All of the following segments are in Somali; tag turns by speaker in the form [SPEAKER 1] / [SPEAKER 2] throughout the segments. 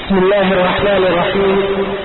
[SPEAKER 1] بسم الله الرحمن الرحيم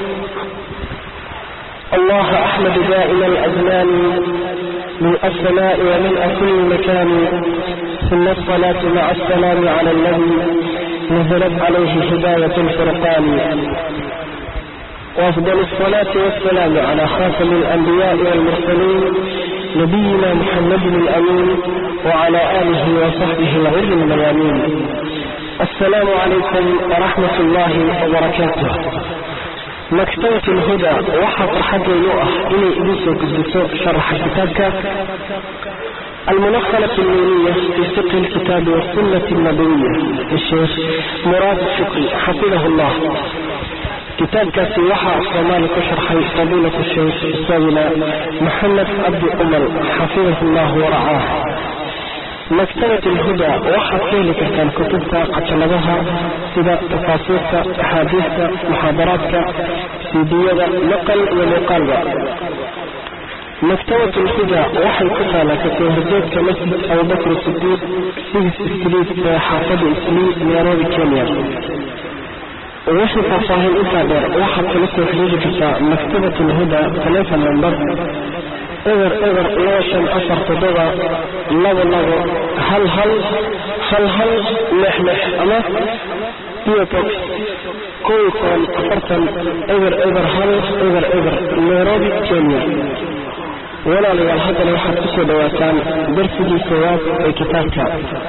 [SPEAKER 1] الله أحمد دائما الأزمان من السماء ومن كل مكان ثم الصلاة مع السلام على الذي نزلت عليه هداية الفرقان وأفضل الصلاة والسلام على خاتم الأنبياء والمرسلين نبينا محمد الأمين وعلى آله وصحبه الغر الميامين السلام عليكم ورحمة الله وبركاته مكتبة الهدى waxaa farxadaynu ah inay idin soo gudbiso sharaxa kitaabka المنخلة النونية في فقه الكتاب والسنة النبوية للشيخ مراد شكري حفظه الله kitaabkaasi waxaa soomaali ku sharxay fadiilatu sheikh isaguna maxamed cabdi cumar xafidahu llah waracaah maktabat alhuda waxaad ka heli kartaan kutubta cajaladaha sida tafaasiirta axaadiista muxaadaraadka siidiyada maqal iyo muuqaalba maktabat alhuda waxay ku taala kasoo horjeedka masjid abubakr sidiiq sigis street ee xaafada islii nairobi kenya wixii faahfaahin intaa dheer waxaad kala soo xiriiri kartaa maktabat alhuda telefon number eber eber laba shan afar toddoba labo labo hal hal hal hal lix lix ama biobox kow toban afartan eber eber hal eber eber nairobi kenya walaalayaal haddana waxaad kusoo dhawaataan darsigii koowaad ee kitaabka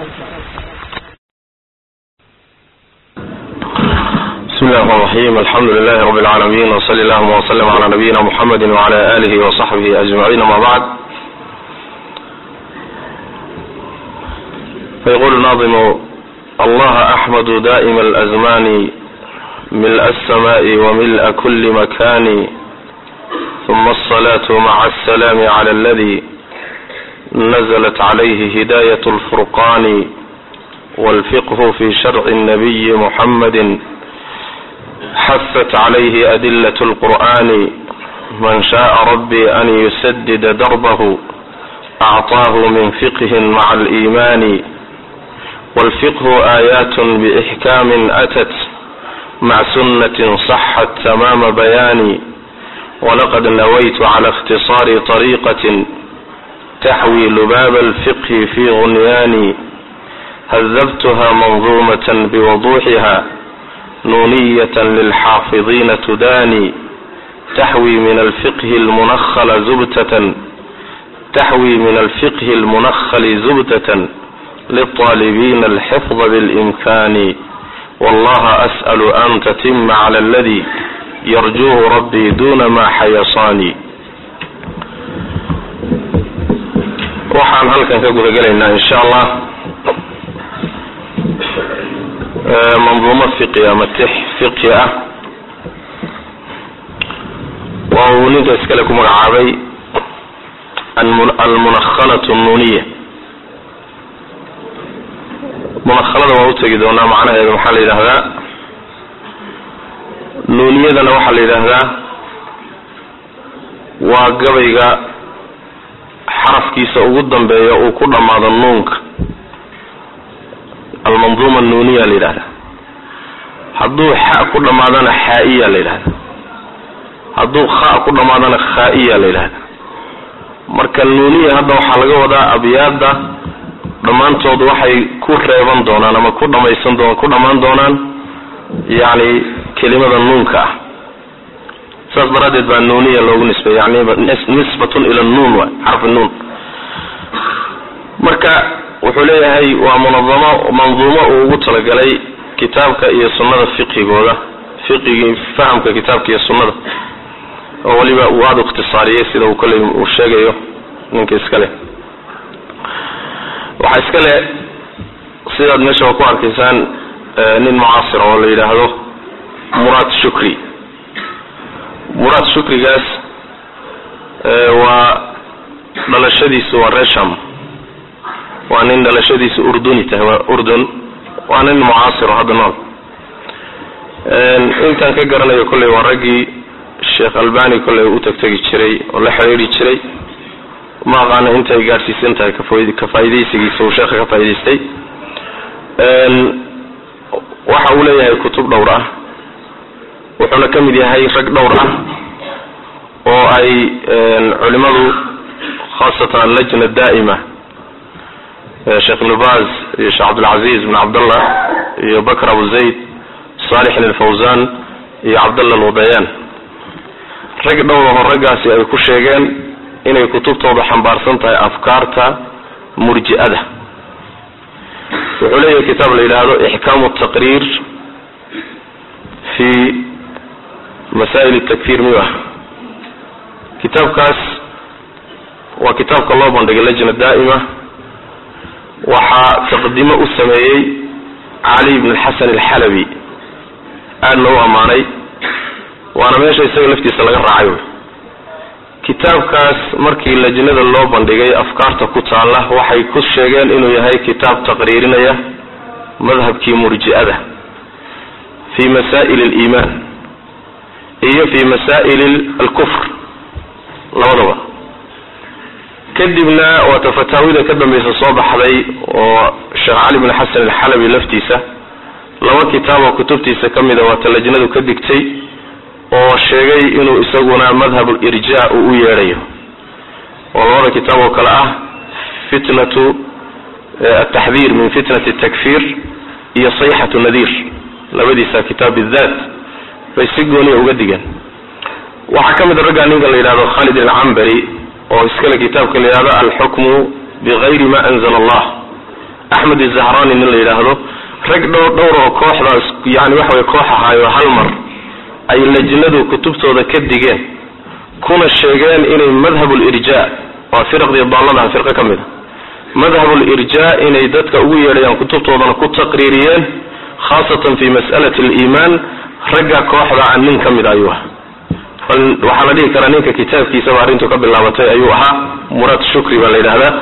[SPEAKER 2] بسم الله الرحمن الرحيم الحمد لله رب العالمين وصلى اللهم وسلم على نبينا محمد وعلى آله وصحبه أجمعين ما بعد فيقول الناظم الله أحمد دائم الأزمان ملء السماء وملء كل مكان ثم الصلاة مع السلام على الذي نزلت عليه هداية الفرقان والفقه في شرع النبي محمد حثت عليه أدلة القرآن من شاء ربي أن يسدد دربه أعطاه من فقه مع الإيمان والفقه آيات بإحكام أتت مع سنة صحت تمام بيان ولقد نويت على اختصار طريقة تحوي لباب الفقه في غنيان هذبتها منظومة بوضوحها نونية للحافظين تداني تحوي من الفقه المنخل زبتة تحوي من الفقه المنخل زبدة للطالبين الحفظ بالإمكان والله أسأل أن تتم على الذي يرجوه ربي دون ما حيصاني waxaan halkan ka guda gelaynaa insha allah manduumo fiqi ama tix fiqhi ah waa uu ninka iskale ku magacaabay almunakhalatu nuniya munakhalada waan utegi doonaa macnaheeda maxaa la yidhaahdaa nuuniyadana waxaa la yidhaahdaa waa gabayga xarafkiisa ugu dambeeya uu ku dhammaado nuunka almanduuma nuuniya la yidhahda hadduu xa ku dhammaadana xaa-iya la yidhahda hadduu kha ku dhammaadana khaa-iya la yidhahda marka nuuniya hadda waxaa laga wadaa abyaadda dhammaantood waxay ku reeban doonaan ama ku dhamaysan doon ku dhammaan doonaan yacni kelimada nuunka ah saas daraaddeed baa nuuniya loogu nisbay yani nisbatun ila nuun wa xarfi nuun marka wuxuu leeyahay waa munadamo manduumo uu ugu talagalay kitaabka iyo sunnada fiqhigooda fiqigii fahamka kitaabka iyo sunnada oo weliba uu aada u ikhtisaariyey sida uu kolley uu sheegayo ninka iskale waxaa iskale sidaad meeshaba ku arkaysaan nin mucaasir oo la yidhaahdo muraad shukri muraad shukrigaas waa dhalashadiisu waa resham waa nin dhalashadiisu urduni tahay waa urdun waa nin mucaasiro hadda nool intaan ka garanayo kolley waa raggii sheekh albani kolley u tagtegi jiray oo la xidhiidhi jiray ma aqaana intay gaadhsiisan tahay ka faaidaysigiisa uu sheekha ka faa'idaystay waxa uu leeyahay kutub dhowr ah wuxuuna ka mid yahay rag dhowr ah oo ay culimadu khaasatan allajna daa'ima sheekh ibnu baz iyo sheekh cabdilcaziz bin cabdallah iyo bakr abu zayd salixin alfawzan iyo cabdallah alwadayaan rag dhowraho raggaasi ay ku sheegeen inay kutubtooda xambaarsan tahay afkaarta murji'ada wuxuu leeyahay kitaab la yidhaahdo ixkaamu taqriir fi masaa'il takfir miyu ah kitaabkaas waa kitaabka loo bandhigay lajna daa'ima waxaa taqdimo u sameeyey cali bn xasan alxalabi aadna u ammaanay waana meesha isaga laftiisa laga raacay wy kitaabkaas markii lajnada loo bandhigay afkaarta ku taalla waxay ku sheegeen inuu yahay kitaab taqriirinaya madhabkii murji'ada fi masaa'il aliimaan iyo fi masaa'il alkufr labadaba kadibna waata fataawida ka dambaysa soo baxday oo sheekh cali bn xasan alxalabi laftiisa laba kitaab oo kutubtiisa ka mida waata lajnadu ka digtay oo sheegay inuu isaguna madhab irja uu u yeedhayo oo labada kitaab oo kale ah fitnatu ataxdiir min fitnati takfir iyo sayxatu nadiir labadiisa kitaab bidaat bay si gooniya uga digeen waxaa ka mid a raggaa ninka la yidhahdo khalid alcambari oo iskale kitaabka la yidhahdo alxukmu bigayri ma anzala allah axmed izahrani nin la yidhaahdo rag dhowr dhowr oo kooxdaas yani waxa way koox ahaayo hal mar ay lajnadu kutubtooda ka digeen kuna sheegeen inay madhab lirja waa firaqdii daalladaha firqo ka mid a madhab lirja inay dadka ugu yeedhayaan kutubtoodana ku taqriiriyeen khaasatan fi mas'alati aliimaan ragga kooxda a nin ka mid ayuu ah waxaa la dhihi karaa ninka kitaabkiisaba arrintu ka bilaabatay ayuu ahaa muraad shukri baa la yidhahdaa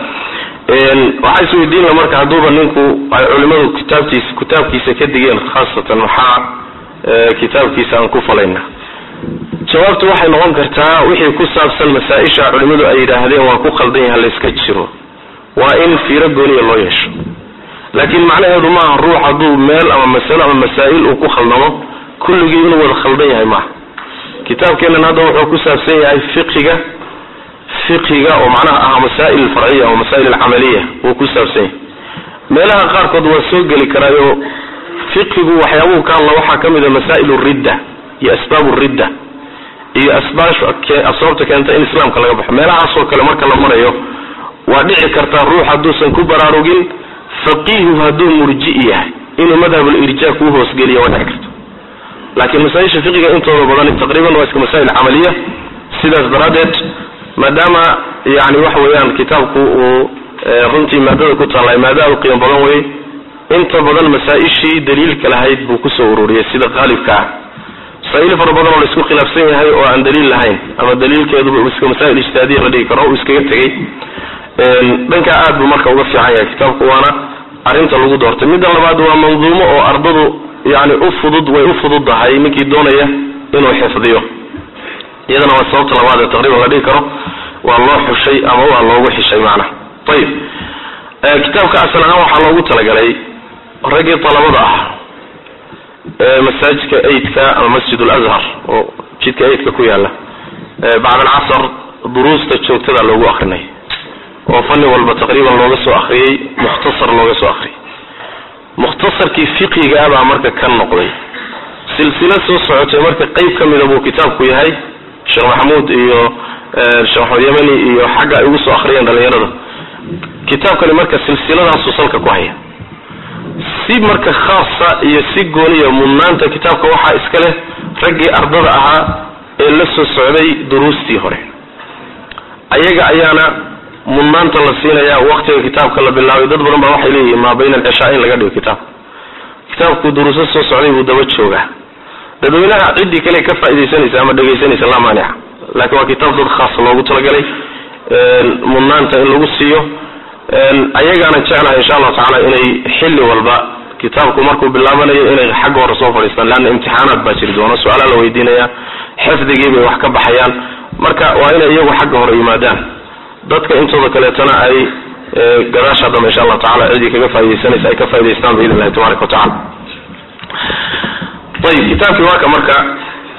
[SPEAKER 2] waxaa isweydiinla marka hadduuba ninku ay culimadu kitaabtiisa kitaabkiisa ka digeen khaasatan maxaa kitaabkiisa aan ku falayna jawaabtu waxay noqon kartaa wixii ku saabsan masaa-isha culimadu ay yidhaahdeen waa ku khaldan yaha layska jiro waa in fiiro gooniya loo yeesho laakiin macnaheedu maaha ruux hadduu meel ama masalo ama masaa'il uu ku khaldamo kulligii inuu wada khaldan yahay maaha kitaabkeennan hadda wuxuu ku saabsan yahay fiqiga fiqiga oo macnaha ah masaa'il alfarciya ama masaa'il alcamaliya wuu ku saabsan yahay meelaha qaarkood waa soo geli karaayo fiqigu waxyaabuhu ka hadla waxaa ka mid a masaa'il ridda iyo asbaab ridda iyo asbaabta keenta in islaamka laga baxo meelahaasoo kale marka la marayo waa dhici kartaa ruux hadduusan ku baraarugin faqiihu hadduu murji'i yahay inuu madhabulirja kuu hoosgeliya waa dhici karta laakiin masaa-isha fiqiga intooda badan taqriiban waa iska masaa'il camaliya sidaas daraaddeed maadaama yani waxa weeyaan kitaabku uu runtii maadada ku taallay maada aad u qiimo badan wey inta badan masaa-ishii daliilka lahayd buu kusoo ururiyey sida qaalibka ah masaa-il fara badan oo la isku khilaafsan yahay oo aan daliil lahayn ama daliilkeeduba iska masaa'il ijtihaadiya la dhigi karo uu iskaga tegey dhanka aad buu marka uga fiican yahay kitaabku waana arrinta lagu doortay midda labaad waa manduumo oo ardadu yani u fudud way u fududdahay ninkii doonaya inuu xifdiyo iyadana waa sababta labaad ee taqriban la dhigi karo waa loo xushay ama waa loogu xishay macnaha ayib kitaabka asal ahaan waxaa loogu talagalay raggii dalabada ah ee masaajidka aidka ama masjid lazhar oo jidka aidka ku yaala bacd alcasr duruusta joogtada loogu akrinay oo fanni walba taqriiban looga soo akriyey mukhtasar looga soo akriyay mukhtasarkii fiqiga baa marka ka noqday silsila soo socotay marka qeyb ka mida buu kitaabku yahay sheekh maxamuud iyo sheekh maxamed yamani iyo xagga ay ugu soo akriyeen dhalinyarada kitaabkani marka silsiladaasuu salka ku haya si marka khaasa iyo si gooniya mudnaanta kitaabka waxaa iska leh raggii ardada ahaa ee la soo socday duruustii hore ayaga ayaana mudnaanta la siinaya waktiga kitaabka la bilaabay dad badan baa waxay leeyihiin maa bayna alcishaa in laga dhigo kitaabka kitaabku duruuso soo socday buu daba joogaa dadweynaha ciddii kale ka faaidaysanaysa ama dhegaysanaysa laa maanica laakiin waa kitaab dad khaas loogu talagalay mudnaanta in lagu siiyo ayagaana jeclahay insha allahu tacala inay xilli walba kitaabku markuu bilaabanayo inay xagga hore soo fadhiistaan leanna imtixaanaad baa jiri doona su-aalaa la weydiinaya xifdigii bay wax ka baxayaan marka waa inay iyagu xagga hore yimaadaan dadka intooda kaleetana ay gadaasha dambe insha allahu tacala ciddii kaga faa'idaysanaysa ay ka faa'idaystaan biidn illahi tabaraka wa tacala ayib kitaabkii waa ka marka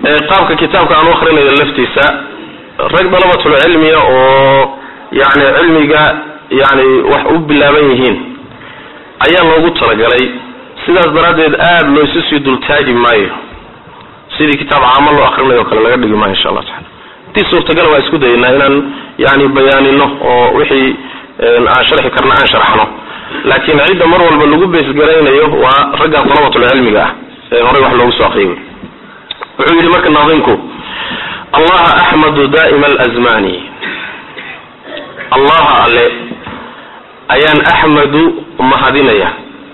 [SPEAKER 2] qaabka kitaabka aan u akrinayo laftiisa rag dalabatulcilmiya oo yani cilmiga yani wax u bilaaban yihiin ayaa loogu talagalay sidaas daraaddeed aada loosu sii dultaagi maayo sidii kitaab caamo loo akrinayo o kale laga dhigi maayo insha allah taala intii suurtagala waa isku dayaynaa inaan yani bayaanino oo wixii aan sharxi karna aan sharxno laakiin cidda mar walba lagu beesgaraynayo waa ragga dalabatulcilmiga ah ee horey wax loogu soo akriyay wuxuu yidhi marka naadinku allaha axmadu daa'ima alazmani allaha alle ayaan axmadu mahadinaya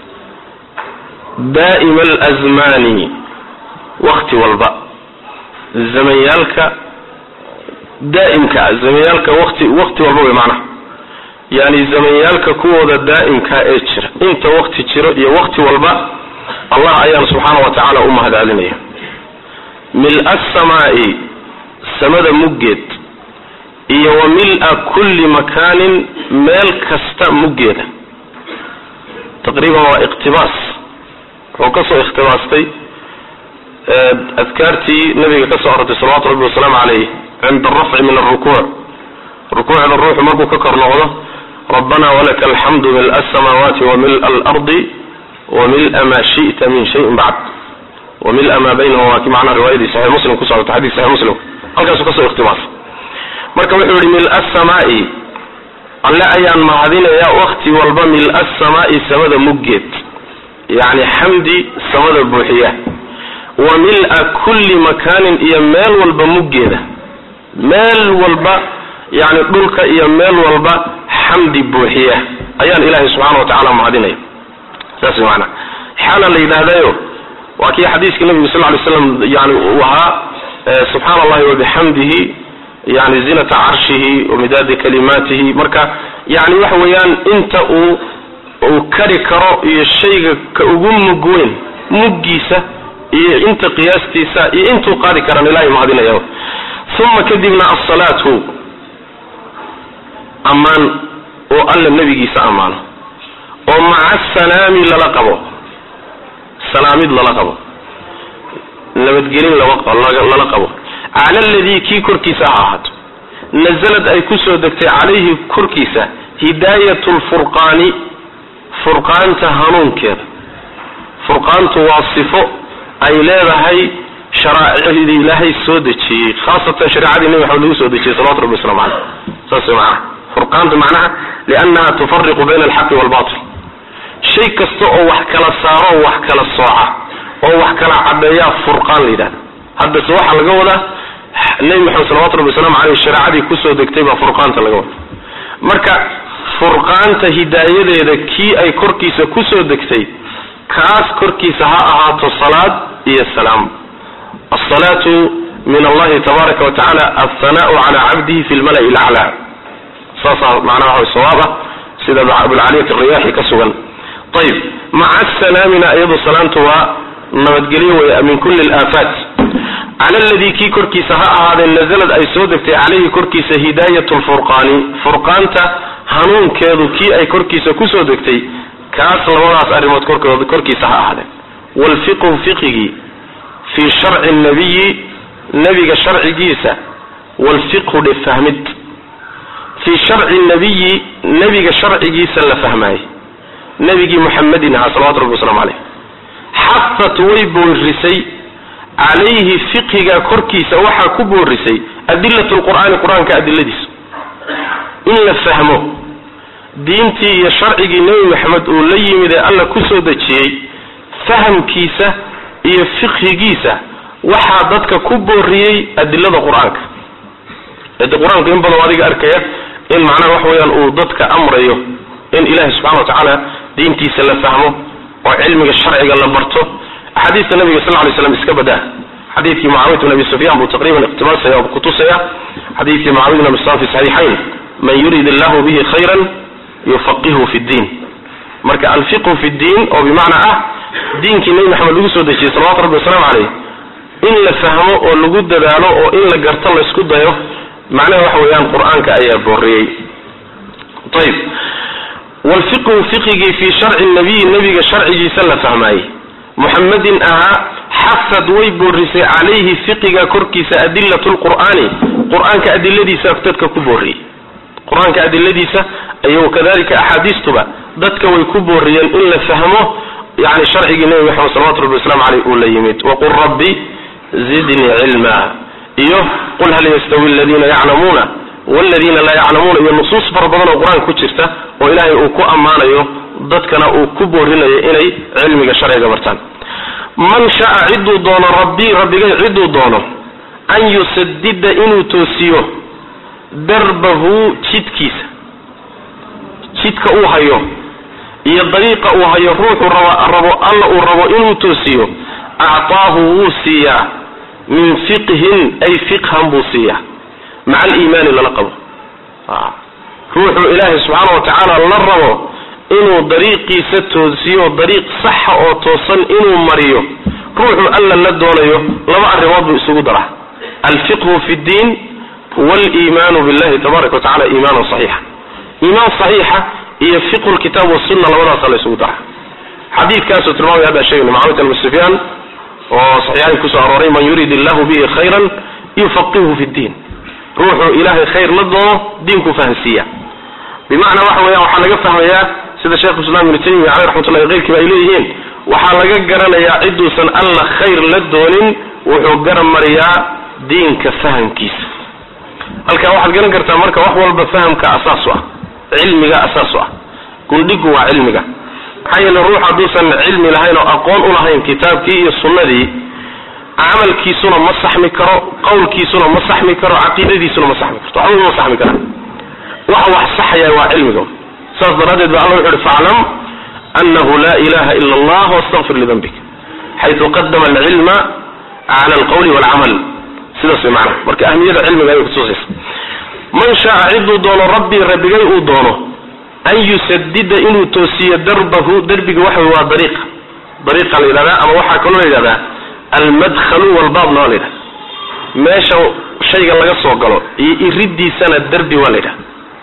[SPEAKER 2] daa'ima alazmani wakti walba zamanyaalka daa'imka zamanyaalka wati wakti walba wey macnaha yani zamanyaalka kuwooda daa'imka ee jira inta wakti jiro iyo wakti walba allah ayaan subxaana wa tacaala u mahadcelinaya mil-a asamaa'i samada muggeed iyo wa mil-a kulli makaanin meel kasta muggeeda taqriiban waa iqtibaas wuxuu ka soo ikhtibaastay adkaartii nabiga ka soo arortay salawatu rabbi wasalaamu calayh cinda arafci min alrukuuc rukuucda ruuxu markuu ka kor noqdo rabbana walaka alxamdu mil-a asamaawaati wa mil-a alardi wa mil-a maa shi'ta min shayin bacd wa mil-a maa baynahum waa kii macnaha riwaayadii saxix muslim ku socota xadiis saxix muslim halkaasuu kasoo ikhtibaasay marka wuxuu yihi mil-a asamaa'i alle ayaan mahadinayaa wakti walba mil-a asamaa'i samada muggeed yacni xamdi samada buuxiya wa mil-a kulli makaanin iyo meel walba muggeeda meel walba yani dhulka iyo meel walba xamdi buuxiya ayaan ilaahay subxaana wa tacala mahadinaya saas way maanaa xaala la yidhaahdayo waa kii xadiiska nabigu sal ly slam yani uu ahaa subxaana allahi wabixamdihi yani zinata carshihi wamidaadi kalimaatihi marka yani waxa weeyaan inta uu uu kari karo iyo shayga ka ugu mug weyn muggiisa iyo inta qiyaastiisa iyo intuu qaadi karaan ilahay mahadinaya uma kadibna asalaatu ammaan oo alla nebigiisa ammaano oo maca asalaami lala qabo salaamid lala qabo nabadgelin lala qabo cala aladii kii korkiisa ha ahaato nazalad ay kusoo degtay calayhi korkiisa hidaayat lfurqaani furqaanta hanuunkeeda furqaantu waa sifo ay leedahay sharaa'icdii ilaahay soo dejiyey khaasatan shareecadii nebi maxamed lagu soo dejiyey salawatu rabbi waslamu caleyh saas way macnaha furqaanta macnaha liannaha tufariqu bayna alxaqi walbatil shay kasta oo wax kala saaro oo wax kala sooca oo wax kala caddeeyaa furqaan la yidhahda haddase waxaa laga wadaa nebi maxamed salawatu rabbi waslamu caleyh shareecadii kusoo degtay baa furqaanta laga wada marka furqaanta hidaayadeeda kii ay korkiisa kusoo degtay kaas korkiisa ha ahaato salaad iyo salaam asalaatu min allahi tabaaraka wa tacala althanaau cala cabdihi fi lmala'i laclaa saasaa macnaha waxa sawaab ah sida abulcaliyat alriyaaxi ka sugan ayib maca asalaamina iyadu salaamtu waa nabadgelyo wey min kulli alaafaat cala aladii kii korkiisa ha ahaadee nazalad ay soo degtay calayhi korkiisa hidaayat lfurqaani furqaanta hanuunkeedu kii ay korkiisa kusoo degtay kaas labadaas arrimood korkood korkiisa ha ahaadeen waalfiqhu fiqigii fii sharci nabiyi nebiga sharcigiisa waalfiqhu dhe fahmid fii sharci nabiyi nebiga sharcigiisa la fahmaayey nebigii muxamedin ahaa salawatu rabbi waslamu caleyh xafat way boorisay calayhi fiqiga korkiisa waxaa ku boorisay adilat lqur'aani qur-aanka adiladiisa in la fahmo diintii iyo sharcigii nebi maxamed uu la yimid ee alla kusoo dejiyey fahamkiisa iyo fiqhigiisa waxaa dadka ku booriyey adilada qur-aanka de qur-aanku in badan adiga arkaya in macnaha wax weeyaan uu dadka amrayo in ilahi subxana wa tacaala diintiisa la fahmo oo cilmiga sharciga la barto axaadiista nabiga sal ly slam iska badaa xadiidkii mucaawiyat bn abi sufyan buu taqriban iqtibaasaya oo kutusaya xadiidkii mucaawiyat bn abi sufyan fi saxiixayn man yurid illahu bihi khayran yufaqihu fi ddiin marka alfiqhu fi ddiin oo bimacnaa ah diinkii nebi maxamed lagu soo dejiyey salawatu rabbi wasalaamu caleyh in la fahmo oo lagu dadaalo oo in la garto laysku dayo macnaha waxa weeyaan qur-aanka ayaa booriyey ayib wlfiqhu fiqigii fii sharci nabiyi nebiga sharcigiisa la fahmaayey muxamedin ahaa xasad way boorisay calayhi fiqiga korkiisa adilatu lqur'aani qur-aanka adiladiisa dadka ku booriyey qur-aanka adiladiisa iyo kadalika axaadiistuba dadka way ku booriyeen in la fahmo yani sharcigii nebi maxamed salawatu rabbi waslamu aleyh uu la yimid waqul rabbi zidnii cilma iyo qul hal yastawi aladiina yaclamuuna waladiina laa yaclamuuna iyo nusuus fara badan oo qur-aanka ku jirta oo ilaahay uu ku ammaanayo dadkana uu ku boorinayo inay cilmiga sharciga bartaan man sha'a ciduu doono rabbii rabbigay ciduu doono an yusadida inuu toosiyo darbahu jidkiisa jidka uu hayo iyo dariiqa uu hayo ruuxuu rabo rabo alla uu rabo inuu toosiyo actaahu wuu siiyaa min fiqhin ay fiqhan buu siiyaa maca aliimaani lala qabo ruuxuu ilaahay subxaana wa tacaala la rabo inuu dariiqiisa toosiyo dariiq saxa oo toosan inuu mariyo ruuxuu alla la doonayo laba arrimood buu isugu daraa alfiqhu fi ddiin waliimaanu billahi tabaraka wa tacala iimaanan saxiixa iimaan saxiixa iyo fiqhu lkitaab wasunna labadaasa la isugu daraa xadiidkaasuu tilmaamaya hadda sheegayna macamad ibn sufyaan oo saxiixayn kusoo arooray man yurid illahu bihi khayran yufaqihu fi ddiin ruuxuu ilaahay khayr la doono diinku fahansiiya bimacnaa waxa weeyaan waxaa laga fahmayaa sida sheekhu islam ibnu taymiya caleyh raxmatullahi keyrkiiba ay leeyihiin waxaa laga garanayaa ciduusan alla khayr la doonin wuxuu garan mariyaa diinka fahamkiisa halkaa waxaad garan kartaa marka wax walba fahamka asaas u ah cilmiga asaas u ah gundhigu waa cilmiga maxaa yeele ruux hadduusan cilmi lahayn oo aqoon u lahayn kitaabkii iyo sunnadii camalkiisuna ma saxmi karo qawlkiisuna ma saxmi karo caqiidadiisuna ma saxmi karto waxba ma saxmi karaan waxa wax saxaya waa cilmiga saas daraaddeed ba alla wuxu uhi faclam anahu la ilaha ila allah wastaqfir lidambik xaytu qadama alcilma cala alqawli walcamal sidaas way macnaha marka ahmiyada cilmiga ayay kutusaysa man shaaa ciduu doono rabbii rabbigay uu doono an yusadida inuu toosiyo darbahu derbiga waxa waa dariiqa dariiqa la yidhahdaa ama waxaa kaloo la yidhahdaa almadkhalu walbaabna waa la yidhahda meesha shayga laga soo galo iyo iridiisana derbi waa la yidhahda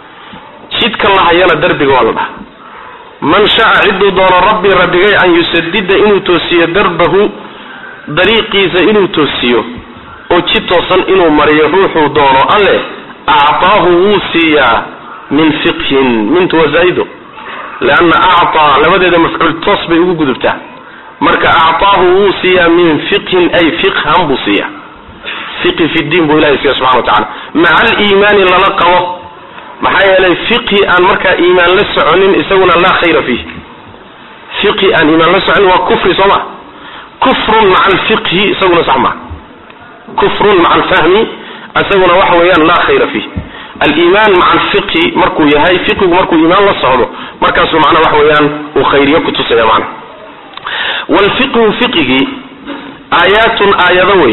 [SPEAKER 2] jidka la hayana derbiga waa la dhaha man sha'a ciduu doono rabbii rabbigay an yusadida inuu toosiyo darbahu dariiqiisa inuu toosiyo oo jid toosan inuu mariyo ruuxuu doono alle actaahu wuu siiyaa min fiqhin mintu waa zaa'ido leanna actaa labadeeda mafcuul toos bay ugu gudubtaa marka actaahu wuu siiyaa min fiqhin ay fiqhan buu siiyaa fiqhi fi diin buu ilahay siiya subxana wa tacala maca aliimaani lala qabo maxaa yeelay fiqhi aan markaa iimaan la soconin isaguna laa khayra fiih fiqhi aan iimaan la soconin waa kufri soo ma kufrun maca alfiqhi isaguna sax maa kufrun maca alfahmi isaguna waxa weeyaan laa khayra fiih aliimaan maca alfiqhi markuu yahay fiqigu markuu iimaan la socdo markaasuu macnaa waxa weeyaan uu khayriyo kutusaya macna waalfiqhu fiqigii aayaatun aayado wey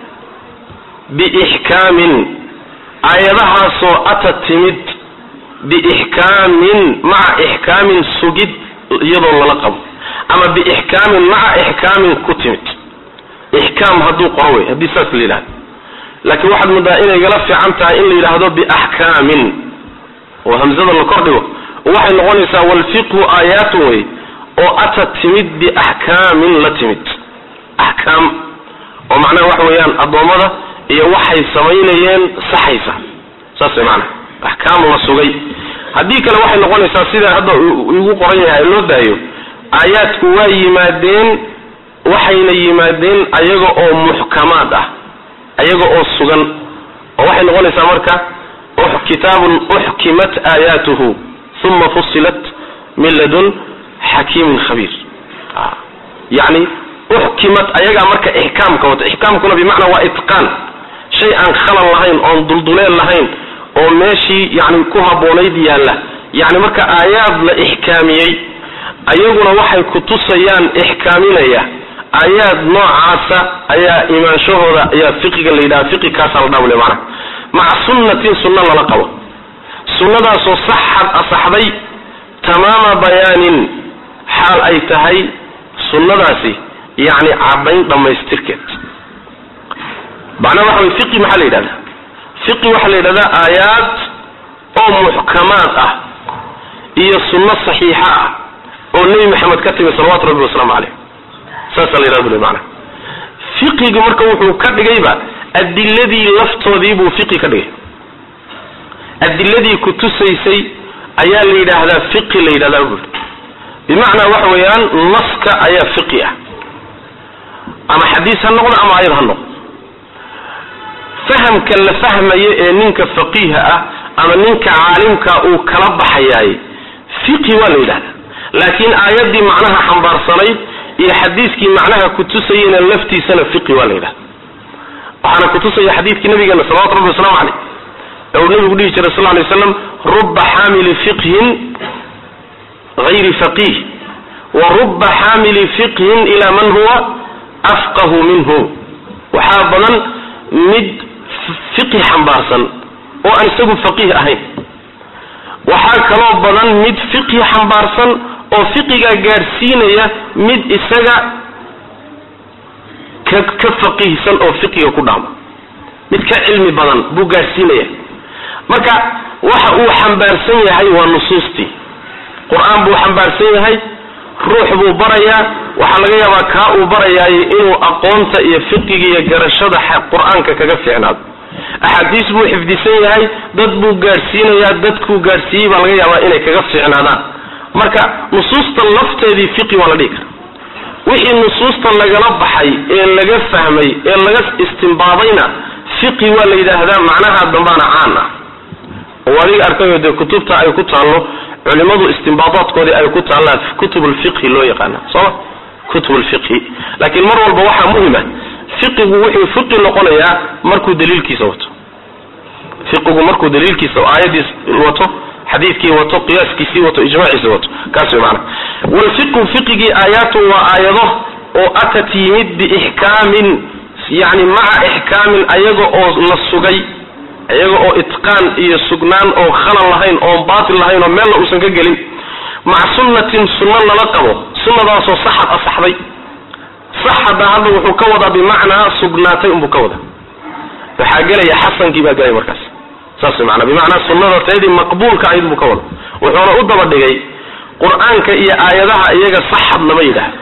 [SPEAKER 2] biixkaamin aayadahaasoo ata timid biixkaamin maca ixkaamin sugid iyadoo lala qabo ama biixkaamin maca ixkaamin ku timid ixkaam hadduu qoro wey haddii saas la yidhahdo laakiin waxaad moodaa inay gala fiican tahay in la yidhaahdo biaxkaamin oo hamzada la kordhigo waxay noqonaysaa walfiqhu aayaatun wey oo ata timid biaxkaamin la timid axkaam oo macnaha waxa weeyaan addoommada iyo waxay samaynayeen saxaysa saas way maanaa axkaam la sugay haddii kale waxay noqonaysaa sidaa hadda igu qoran yahay loo daayo aayaadku waa yimaadeen waxayna yimaadeen ayaga oo muxkamaad ah ayaga oo sugan oo waxay noqonaysaa marka kitaabun uxkimat aayaatuhu uma fusilat min ladun xakiimin khabiir yani uxkimat ayagaa marka ixkaamka wata ixkaamkuna bimacnaa waa itqaan shay aan khalal lahayn oon dulduleel lahayn oo meeshii yani ku habboonayd yaalla yani marka aayaad la ixkaamiyey ayaguna waxay kutusayaan ixkaaminaya aayaad noocaasa ayaa imaanshahooda ayaa fiqiga la yidhaha fiqi kaasaa la dhaabule maana maca sunnatin sunno lala qabo sunnadaasoo saxad asaxday tamaama bayaanin xaal ay tahay sunnadaasi yacni caddayn dhammaystirkeed macnaha waxa way fiqi maxaa la yidhahdaa fiqi waxaa la yidhahdaa aayaad oo muxkamaad ah iyo sunno saxiixa ah oo nebi maxamed ka timi salawatu rabbi wasalaamu caleyh saasaa la yidhahda bule maanaa fiqiga marka wuxuu ka dhigayba adiladii laftoodii buu fiqi ka dhigay adiladii ku tusaysay ayaa la yidhaahdaa fiqi la yidhahdaa bui bimacnaa waxa weeyaan naska ayaa fiqi ah ama xadiis ha noqdo ama ayad ha noqdo fahamka la fahmayo ee ninka faqiiha ah ama ninka caalimka uu kala baxayaay fiqi waa la yidhahdaa laakiin aayaddii macnaha xambaarsanayd iyo xadiiskii macnaha kutusayena laftiisana fiqi waa la yidhahda waxaana kutusaya xadiidkii nabigeena salawatu rabbi waslamu caleyh ee uu nabigu dhihi jiray sal lay slam ruba xaamili fiqhin hayri faqih wa ruba xaamili fiqhin ila man huwa afqahu minhu waxaa badan mid fiqi xambaarsan oo aan isagu faqiih ahayn waxaa kaloo badan mid fiqhi xambaarsan oo fiqigaa gaadhsiinaya mid isaga ka ka faqiihsan oo fiqiga ku dhaamo mid ka cilmi badan buu gaadhsiinaya marka waxa uu xambaarsan yahay waa nusuustii qur-aan buu xambaarsan yahay ruux buu barayaa waxaa laga yaabaa kaa uu barayaay inuu aqoonta iyo fiqiga iyo garashada qur-aanka kaga fiicnaado axaadiis buu xifdisan yahay dad buu gaadhsiinayaa dadkuu gaadhsiiyey baa laga yaabaa inay kaga fiicnaadaan marka nusuusta lafteedii fiqi waa la dhihi kara wixii nusuusta lagala baxay ee laga fahmay ee laga istimbaadayna fiqi waa la yidhaahdaa macnaha dambaana caan ah oo adiga arkayo dee kutubta ay ku taallo culimadu istimbaadaadkoodii ay ku taallaan kutub lfiqhi loo yaqaana sooma kutub lfiqhi laakiin mar walba waxaa muhima fiqigu wuxuu fiqi noqonayaa markuu daliilkiisa wato fiqigu markuu daliilkiisa aayadiis wato xadiidkii wato qiyaaskiisii wato ijmaaciisi wato kaas way macana walfiqhu fiqigii aayaatun waa aayado oo atat yimid biixkaamin yani maca ixkaamin ayaga oo la sugay iyaga oo itqaan iyo sugnaan oo khalal lahayn oon baatil lahayn oo meelna uusan ka gelin maca sunnatin sunno lala qabo sunnadaasoo saxad asaxday saxada hadda wuxuu ka wadaa bimacnaa sugnaatay unbuu ka wadaa waxaa gelaya xasankii baa gelaya markaas saas way maanaa bimacnaa sunnada teedii maqbuulka ahayd buu ka wada wuxuuna u daba dhigay qur-aanka iyo aayadaha iyaga saxad lama yidhaahdo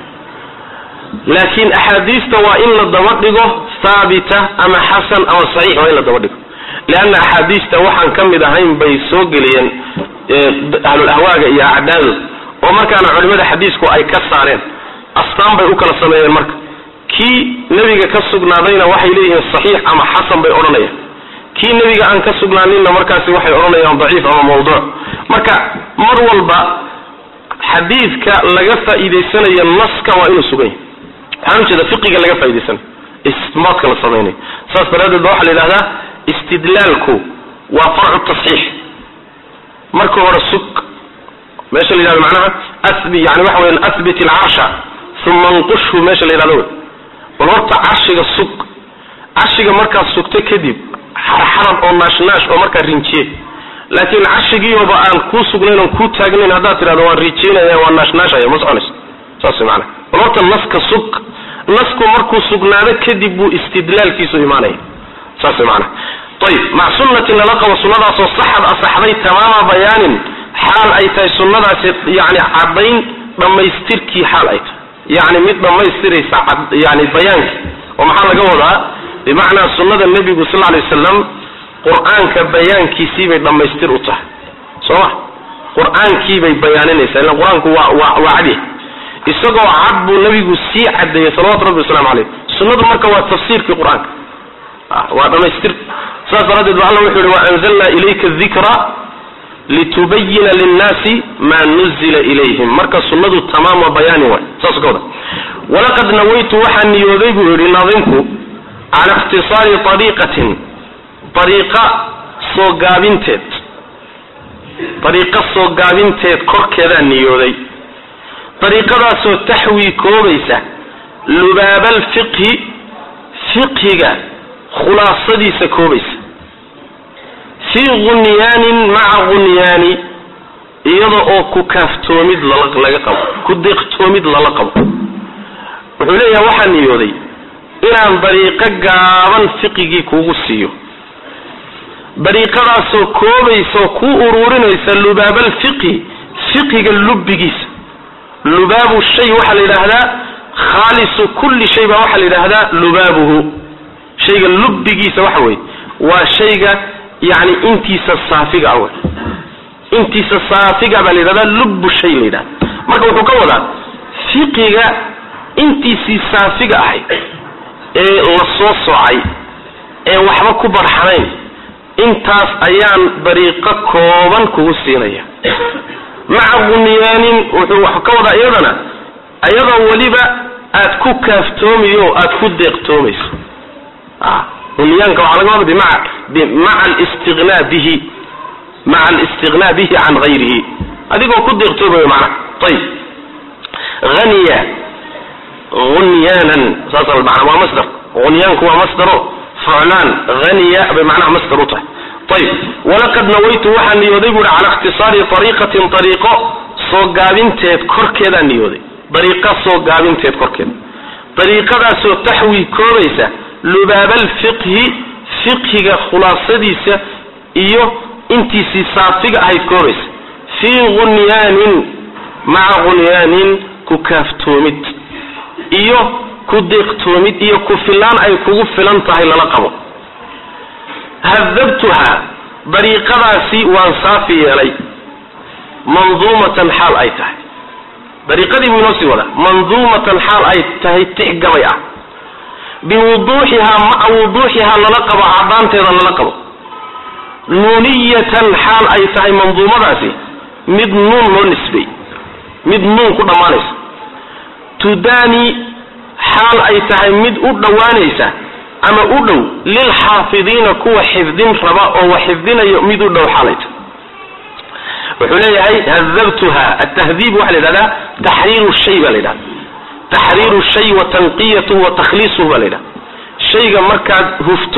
[SPEAKER 2] laakiin axaadiista waa in la daba dhigo haabita ama xasan ama saxiix waa in la daba dhigo leanna axaadiista waxaan ka mid ahayn bay soo geliyeen ahlul ahwaaga iyo acdaadu oo markaana culimada xadiisku ay ka saareen astaan bay u kala sameeyeen marka kii nebiga ka sugnaadayna waxay leeyihiin saxiix ama xasan bay odhanayaan kii nebiga aan ka sugnaaninna markaasi waxay odhanayaan daciif ama mawduuc marka mar walba xadiidka laga faa'iidaysanayo naska waa inuu sugan yahay waxaan ujeeda fiqiga laga faa'idaysanayo istinbaadka la samaynayo saas daraaddeed ba waxaa la yidhahdaa istidlaalku waa farcu tasxiix marka hore sug meesha la yidhahdo macnaha asbi yani waxa weyan asbit alcarsha uma nqushhu meesha la yidhahdo wey bal horta carshiga sug carshiga markaad sugto kadib xarxarad oo naashnaash oo markaa rinjiye laakiin carshigiiba aan kuu sugnayn oon kuu taagnayn haddaad tidhahdo waan rijeynaya waan naashnaashaya ma soconayso saas way macana bal horta naska sug nasku markuu sugnaado kadib buu istidlaalkiisu imaanaya saas way macana ayib mac sunnatin lala qabo sunnadaasoo saxad asaxday tamaama bayaanin xaal ay tahay sunnadaasi yani caddayn dhammaystirkii xaal ay tahay yani mid dhammaystiraysa yani bayaankii oo maxaa laga wadaa bimacnaa sunnada nebigu sal lay wasalam qur-aanka bayaankiisii bay dhammaystir u tahay soo ma qur-aankiibay bayaaninaysaa illa qur-aanku waa waa waa cadya isagoo cad buu nebigu sii cadeeyey salawatu rabbi waslamu caleyh sunnadu marka waa tafsiirkii qur-aanka waa dhamaystir saas daraaddeed ba alla wuxuu yihi waanzalna ilayka dikra litubayina linnaasi ma nuzila ilayhim marka sunnadu tamaam waa bayaani waay saas ka wada walaqad nawaytu waxaa niyooday buu yihi naadinku cala ikhtisaari ariiqatin ariiqa soo gaabinteed ariiqa soo gaabinteed korkeedaa niyooday ariiqadaasoo taxwii koobaysa lubaabaalfiqhi fiqhiga khulaasadiisa koobaysa fii gunyaanin maca gunyaani iyada oo ku kaaftoomid laga qabo ku deeqtoomid lala qabo wuxuu leeyahay waxaa niyooday inaan dariiqo gaaban fiqigii kuugu siiyo dariiqadaasoo koobaysa oo ku uruurinaysa lubaabaalfiqhi fiqiga lubbigiisa lubaabu shay waxaa la yidhaahdaa khaalisu kulli shay baa waxaa la yidhaahdaa lubaabuhu shayga lubbigiisa waxa weeye waa shayga yani intiisa saafiga ah wey intiisa saafiga baa la yidhahdaa lubbu shay la yidhahda marka wuxuu ka wadaa fiqiga intiisii saafiga ahay ee la soo soocay ee waxba ku barxanayn intaas ayaan dariiqo kooban kugu siinaya maca bunyaanin wuxuu wax ka wadaa iyadana ayadoo weliba aad ku kaaftoomiyo aad ku deeqtoomayso bunyaanka waxaa laga wada bimaca bimaca alistiqnaa bihi maca alistiqnaa bihi can gayrihi adigoo ku deeqtoomayo macnaha ayib haniya gunyaanan saas mana waa masdar gunyaanku waa masdaro fuclaan haniya bay macnaha masdar u tahay ayib walaqad nawaytu waxaa niyooday buuhi cala ikhtisaari ariiqatin ariiqo soo gaabinteed korkeedaa niyooday dariiqa soo gaabinteed korkeeda dariiqadaasoo taxwi koobaysa lubaabaalfiqhi fiqhiga khulaasadiisa iyo intiisii saafiga ahayd koobaysa fii gunyaanin maca gunyaanin ku kaaftoomid iyo ku deeqtoomid iyo ku filaan ay kugu filan tahay lala qabo hadabtuha dariiqadaasi waan saafi yeelay manduumatan xaal ay tahay dariiqadii buu inoo sii wadaa manduumatan xaal ay tahay tix gabay ah biwuduuxihaa maca wuduuxihaa lala qabo caddaanteeda lala qabo nuuniyatan xaal ay tahay manduumadaasi mid nuun loo nisbay mid nuun ku dhammaanaysa tudaani xaal ay tahay mid u dhowaanaysa ama u dhow lilxaafidiina kuwa xifdin raba oo wa xifdinayo mid u dhow xaalay tahay wuxuu leeyahay hadabtuha atahdiib waxaa la yidhahdaa taxriiru shay baa la yidhahda taxriiru shay wa tanqiyatuhu wa takhliisuhu baa la yidhahda shayga markaad hufto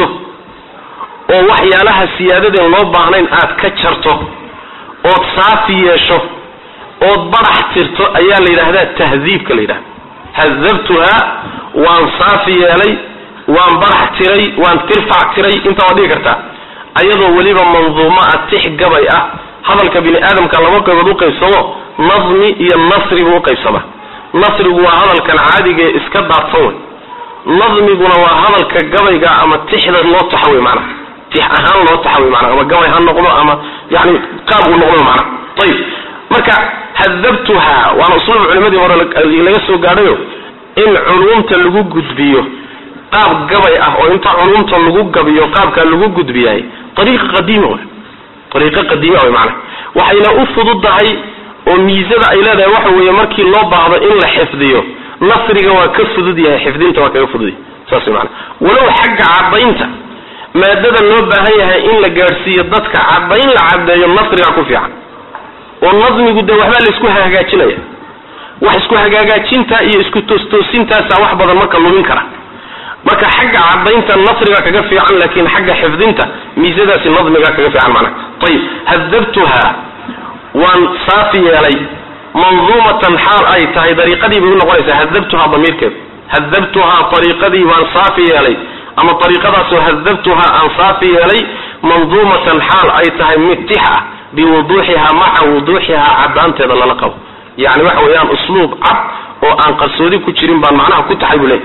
[SPEAKER 2] oo waxyaalaha siyaadadeen loo baahnayn aad ka jarto ood saafi yeesho ood barax tirto ayaa la yidhaahdaa tahdiibka la yidhahda hadabtuha waan saafi yeelay waan barax tiray waan tirfac tiray intaa waad dhigi kartaa ayadoo weliba manduumo ah tix gabay ah hadalka bini aadamka laba qaybood u qaybsamo nadmi iyo nasri buu uqaybsamaa nasrigu waa hadalkan caadiga ee iska daadsan wey nadmiguna waa hadalka gabayga ama tixda loo taxa wey maanaa tix ahaan loo taxa wey maanaa ama gabay ha noqdo ama yani qaab uu noqdo maanaa ayib marka hadabtuha waana usluub culimadii hore laga soo gaadhayo in culumta lagu gudbiyo qaab gabay ah oo inta culumta lagu gabiyo qaabkaa lagu gudbiyaay ariiqa qadiima wey ariiqo qadiima wey maanaa waxayna u fududahay oo miisada ay leedahay waxa weeye markii loo baahdo in la xifdiyo nasriga waa ka fudud yahay xifdinta waa kaga fudud yahay saas wey maanaa walow xagga caddaynta maadada loo baahan yahay in la gaadhsiiyo dadka caddayn la caddeeyo nasriga ku fiican oo nadmigu dee waxbaa la isku hagaajinaya wax isku hagaagaajinta iyo isku toostoosintaasa wax badan marka lumin kara marka xagga cadaynta nasriga kaga fiican laakin xagga xifdinta miisadaasi nadmiga kaga fiican macnaha ayib hadabtuha waan saafi yeelay manduumatan xaal ay tahay dariiqadii bay unoqonaysaa hadabtuha damiirkeed hadabtuhaa ariiqadii baan saafi yeelay ama ariiqadaasoo hadabtuhaa aan saafi yeelay manduumatan xaal ay tahay mid tix ah biwuduuxihaa maca wuduuxihaa caddaanteeda lala qabo yani waxa weeyaan usluub cad oo aan qarsoodi ku jirin baan macnaha ku taxay buu leey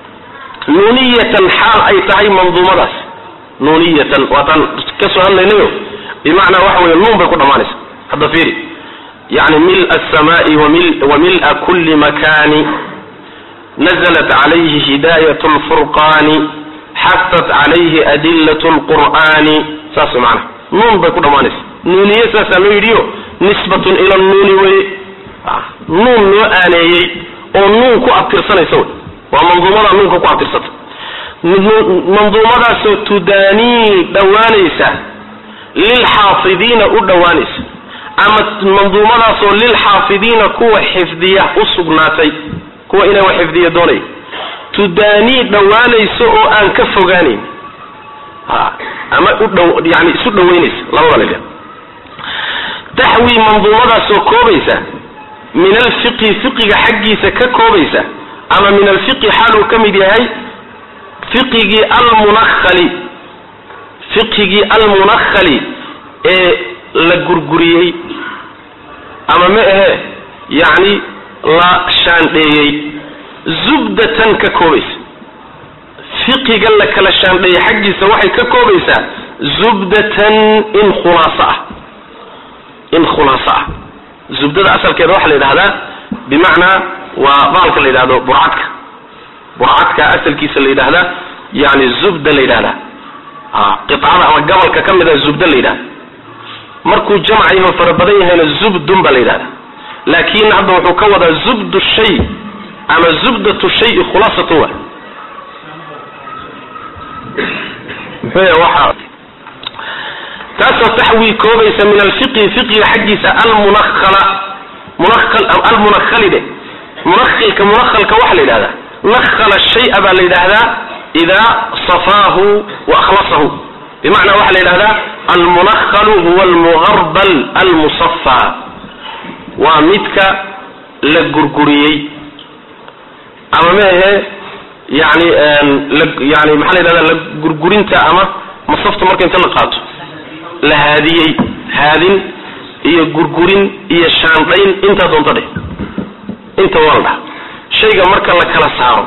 [SPEAKER 2] nuuniyatan xaal ay tahay manduumadaas nuuniyatan waataan kasoo hadlaynayo bimacnaa waxa weye nuun bay ku dhammaanaysa hadda fiiri yani mil asamaai wa mila kuli makani naزlat calayhi hidayat lfurqani xasat calayhi adilat lqur'ani saas way macnaha nuun bay ku dhammaanaysa nuuniye saasaa loo yidhiyo nisbatun ila nuuni weye nuun loo aaneeyey oo nuun ku abtirsanaysa wey waa manduumada nuunka ku abtirsata manduumadaasoo tudaanii dhowaanaysa lilxaafidiina u dhowaanaysa ama manduumadaasoo lilxaafidiina kuwa xifdiya u sugnaatay kuwa inay wax xifdiya doonaya tudaanii dhowaanaysa oo aan ka fogaanayn ama udhow yani isu dhowaynaysa labada la yidhahda taxwi manduumadaasoo koobaysa min alfiqhi fiqiga xaggiisa ka koobaysa ama min alfiqhi xaaluu ka mid yahay fiqigii almunahali fiqhigii almunakhali ee la gurguriyey ama ma ahe yacni la shaandheeyey zubdatan ka koobaysa fiqiga la kala shaandheeyey xaggiisa waxay ka koobaysaa zubdatan in khulaaso ah in khulaaso ah zubdada asalkeeda waxaa la yidhahdaa bimacnaa waa baalka la yidhahdo burcadka burcadka asalkiisa la yidhahdaa yani zubda la yidhahdaa qicada ama gabalka ka mid a zubda la yidhahda markuu jamc yaho fara badan yahayna zubdun baa la yidhahda laakin hadda wuxuu ka wadaa zubdu shay ama zubdatu shayi khulaasatu wa muxuu waxa taasoo taxwii koobaysa min alfiqhi fiqiga xaggiisa almunakhala munakal almunakhali de munakhilka munakhalka waxaa la yidhahdaa nakhala shaya baa la yidhaahdaa idaa safaahu wa akhlasahu bimacnaa waxaa la yidhahdaa almunakhalu huwa almugarbal almusafa waa midka la gurguriyey ama meahe yani yani maxaa la yidhahda la gurgurinta ama masafta marka inta la qaato la haadiyey haadin iyo gurgurin iyo shaandhayn intaa doonto dheh inta waa la dhaha shayga marka la kala saaro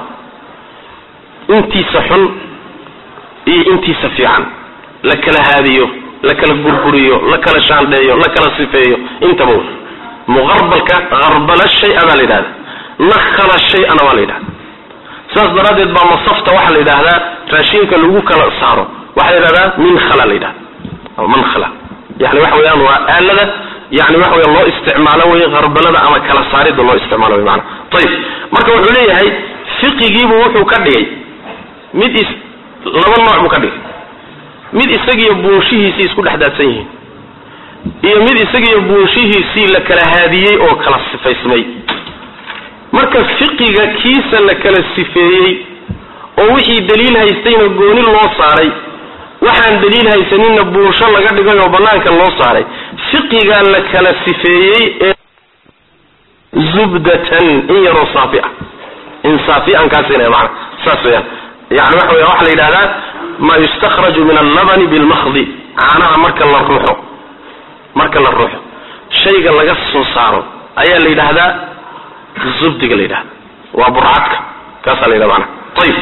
[SPEAKER 2] intiisa xun iyo intiisa fiican la kala haadiyo la kala gurguriyo la kala shaandheeyo la kala sifeeyo intaba muqarbalka arbala shay-a baa la yidhahda nakhala shay-ana waa la yidhahda saas daraaddeed baa masafta waxaa la yidhaahdaa raashinka lagu kala saaro waxaa la yidhahdaa minkhala la yidhahda mankhala yani waxa weeyaan waa aalada yani waxa weya loo isticmaalo wey qarbalada ama kala saarida loo isticmaalo wey maana ayib marka wuxuu leeyahay fiqigiibu wuxuu ka dhigay mid is laba nooc buu ka dhigay mid isagiyo buunshihiisii isku dhex daadsan yihiin iyo mid isagiyo buunshihiisii la kala haadiyey oo kala sifaysmay marka fiqiga kiisa la kala sifeeyey oo wixii daliil haystayna gooni loo saaray waxaan daliil haysaninna buunsho laga dhigay oo banaanka loo saaray fiqigaa la kala sifeeyey ee zubdatan in yaroo saafi ah in saafi aan kaa siinaya maana saas weyaan yani waxa weya waxaa la yidhahdaa ma yustakhraju min allabani bilmakhdi caanaha marka la ruuxo marka la ruuxo shayga laga soo saaro ayaa la yidhaahdaa zubdiga la yidhahda waa burcadka kaasaa la yidhahda maana ayib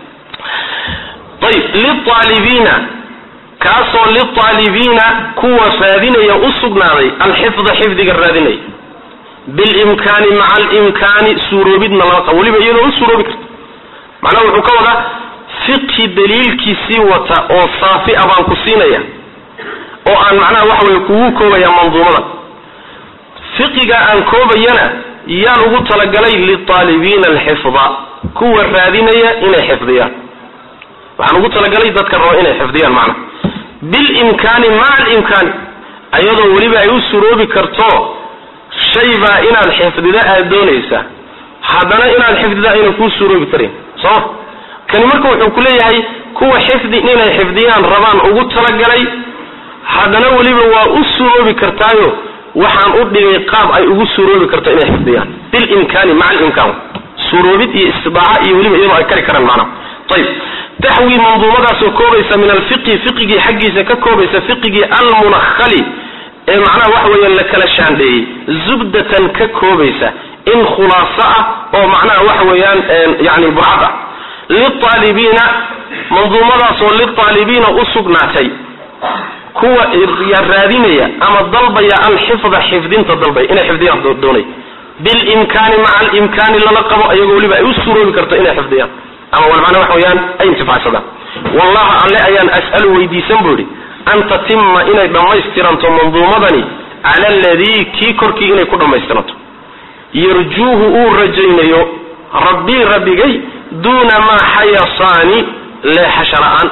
[SPEAKER 2] ayb liaalibiina kaasoo liaalibiina kuwa raadinaya u sugnaaday alxifda xifdiga raadinaya bilimkaani maca alimkaani suuroobidna lama qabo weliba iyadoo u suuroobi karta macnaha wuxuu ka wadaa fiqhi daliilkiisii wata oo saafi a baan ku siinaya oo aan macnaha waxa weye kugu koobaya manduumada fiqiga aan koobayana yaan ugu talagalay liaalibiina alxifda kuwa raadinaya inay xifdiyaan waxaan ugu talagalay dadka raba inay xifdiyaan macna bilimkaani maca alimkaani ayadoo weliba ay u suroobi karto shay baa inaad xifdida aad doonaysa haddana inaad xifdida ayna kuu suroobi karin sooma kani marka wuxuu ku leeyahay kuwa xifdi inay xifdiyaan rabaan ugu talagalay haddana weliba waa u suroobi kartaayo waxaan u dhigay qaab ay ugu suroobi karto inay xifdiyaan bilimkaani maca alimkaan suroobid iyo istidaaca iyo weliba iyadoo ay kari karaan macnaha ayib taxwi manduumadaasoo koobaysa min alfiqhi fiqigii xaggiisa ka koobaysa fiqigii almunakhali ee macnaha waxa weeyaan la kala shaandheeyey zubdatan ka koobaysa in khulaaso ah oo macnaha waxa weeyaan yani burcad ah liaalibiina manduumadaasoo liaalibiina u sugnaatay kuwa raadinaya ama dalbaya alxifda xifdinta dalbay inay xifdiyaan doonay bilimkaani maca alimkaani lala qabo ayagoo weliba ay u suroobi karto inay xifdiyaan ama walmacna waxa weeyaan ay intifacsadaan wallaha alle ayaan as'alu weydiisan buu idhi an tatima inay dhammaystiranto manduumadani cala aladii kii korkii inay ku dhammaystiranto yarjuuhu uu rajaynayo rabbii rabbigay duuna maa xayasaani leexasha la-aan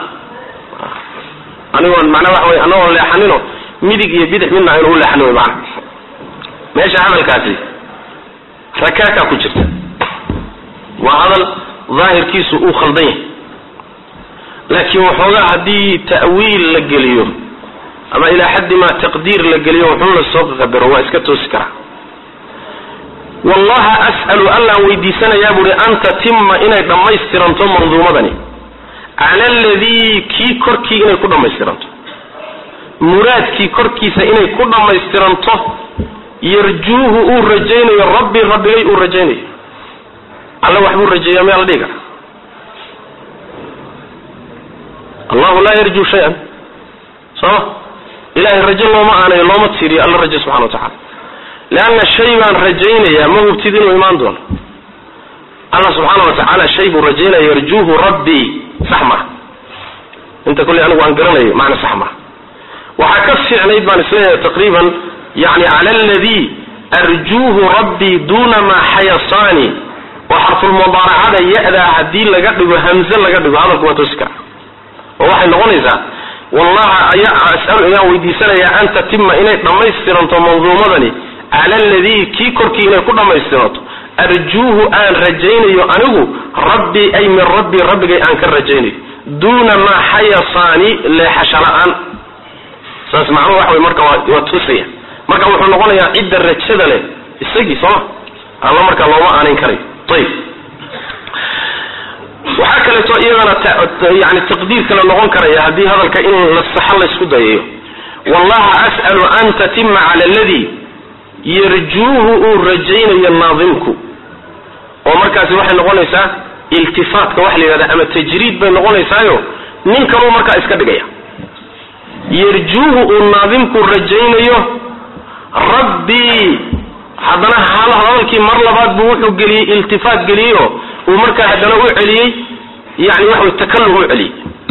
[SPEAKER 2] anigoon macnaa waxa wey anagoon leexanino midig iyo bidix midna aynu u leexanin wey macana meesha hadalkaasi rakaakaa ku jirta waa hadal daahirkiisu uu khaldan yahay laakiin waxoogaa haddii ta'wiil la geliyo ama ilaa xaddi maa taqdiir la geliyo wuxuu la soo qadaro waa iska toosi karaa wallaha as'alu allaan weydiisanayaa buuhi an tatima inay dhammaystiranto manduumadani cala aladii kii korkii inay ku dhammaystiranto muraadkii korkiisa inay ku dhammaystiranto yarjuuhu uu rajaynayo rabbi rabbigay uu rajaynayo alla waxbuu rajeeyaa miyaa la dhihi kara allahu laa yarjuu shay-an sooma ilahay rajo looma aanayo looma tiiriyo alla rajo subxana wa tacala leanna shay baan rajaynayaa ma hubtid inuu imaan doono allah subxaana wa tacaala shay buu rajaynaya yarjuuhu rabbii sax maha inta kolley anigu aan garanayo macna sax maha waxaa ka fiicnayd baan isleeyahay taqriiban yani cala aladii arjuuhu rabbii duna maa xayasaani oo xarfulmudaaracada ya-daa haddii laga dhigo hamze laga dhigo hadalku waa toosi kara oo waxay noqonaysaa wallaha ayaa as'alu inaan weydiisanayaa an tatima inay dhammaystiranto manduumadani cala aladii kii korkii inay ku dhammaystiranto arjuuhu aan rajaynayo anigu rabbii ay min rabbii rabbigay aan ka rajaynayo duuna maa xayasaani leexasha la-aan saas macnuhu waxa wey marka waa waa toosaya marka wuxuu noqonayaa cidda rajada leh isagii sooma alla markaa looma aanayn karayo ayib waxaa kaleeto iyadana yani taqdiir kale noqon karaya haddii hadalka in la saxo laysku dayayo wallaha as'alu an tatima cala aladii yarjuuhu uu rajaynayo naadimku oo markaasi waxay noqonaysaa iltifaatka waxa la yidhahda ama tajriid bay noqonaysaayo nin kaluu markaa iska dhigaya yarjuuhu uu naadimku rajaynayo rabbii haddana hal hadalkii mar labaad buu wuxuu geliyey iltifaat geliyey oo uu markaa haddana u celiyey yani waxa takallum u celiyey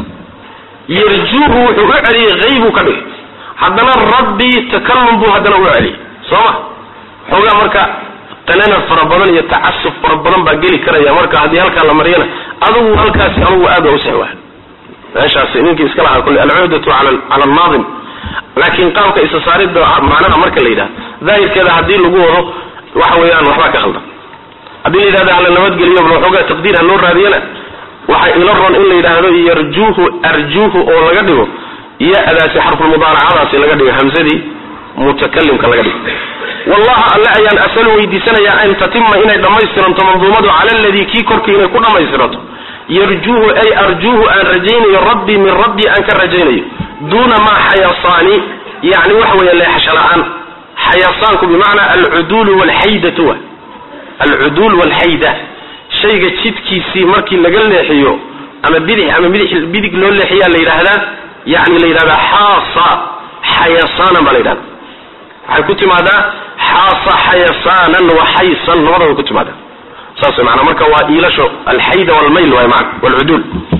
[SPEAKER 2] yarjuuhu wuxuu u celiyey haybuu ka dhigay haddana rabbii takallum buu haddana u celiyey soo ma xoogaa marka tanana fara badan iyo tacasuf fara badan baa geli karaya marka haddii halkaa la mariyana adugu halkaasi anugu aad waa u sexwaa meeshaas ninkii iska lahaa kule alcuhdatu cala alnaadim laakiin qaabka isa saaridda macnaha marka la yidhahdo daahirkeeda haddii lagu wado waxa weeyaan waxbaa ka khaldan haddii la yidhahdo hala nabadgeliyo bal waxoogaa taqdiir ha loo raadiyana waxaa ila ron in la yidhaahdo yarjuuhu arjuuhu oo laga dhigo ya-daasi xarfulmudaaracadaasi laga dhigo hamsadii mutakalimka laga dhigo wallaha alle ayaan asalu weydiisanayaa an tatima inay dhammaystiranto manduumadu cala aladii kii korkii inay ku dhammaystiranto yarjuuhu ay arjuuhu aan rajaynayo rabbii min rabbii aan ka rajaynayo duuna maa xayasaani yani waxa weeye leexasho la-aan xayasaanku bimacnaa alcuduulu walxaydatu wa alcuduul walxayda shayga jidkiisii markii laga leexiyo ama bidix ama bidix bidig loo leexiyaa la yidhaahdaa yani la yidhahdaa xaasa xayasaanan baa la yidhahda waxay ku timaadaa xaasa xayasaanan wa xaysan labadaba ku timaada saas maana marka waa iilasho alxayda walmayl waay maana walcuduul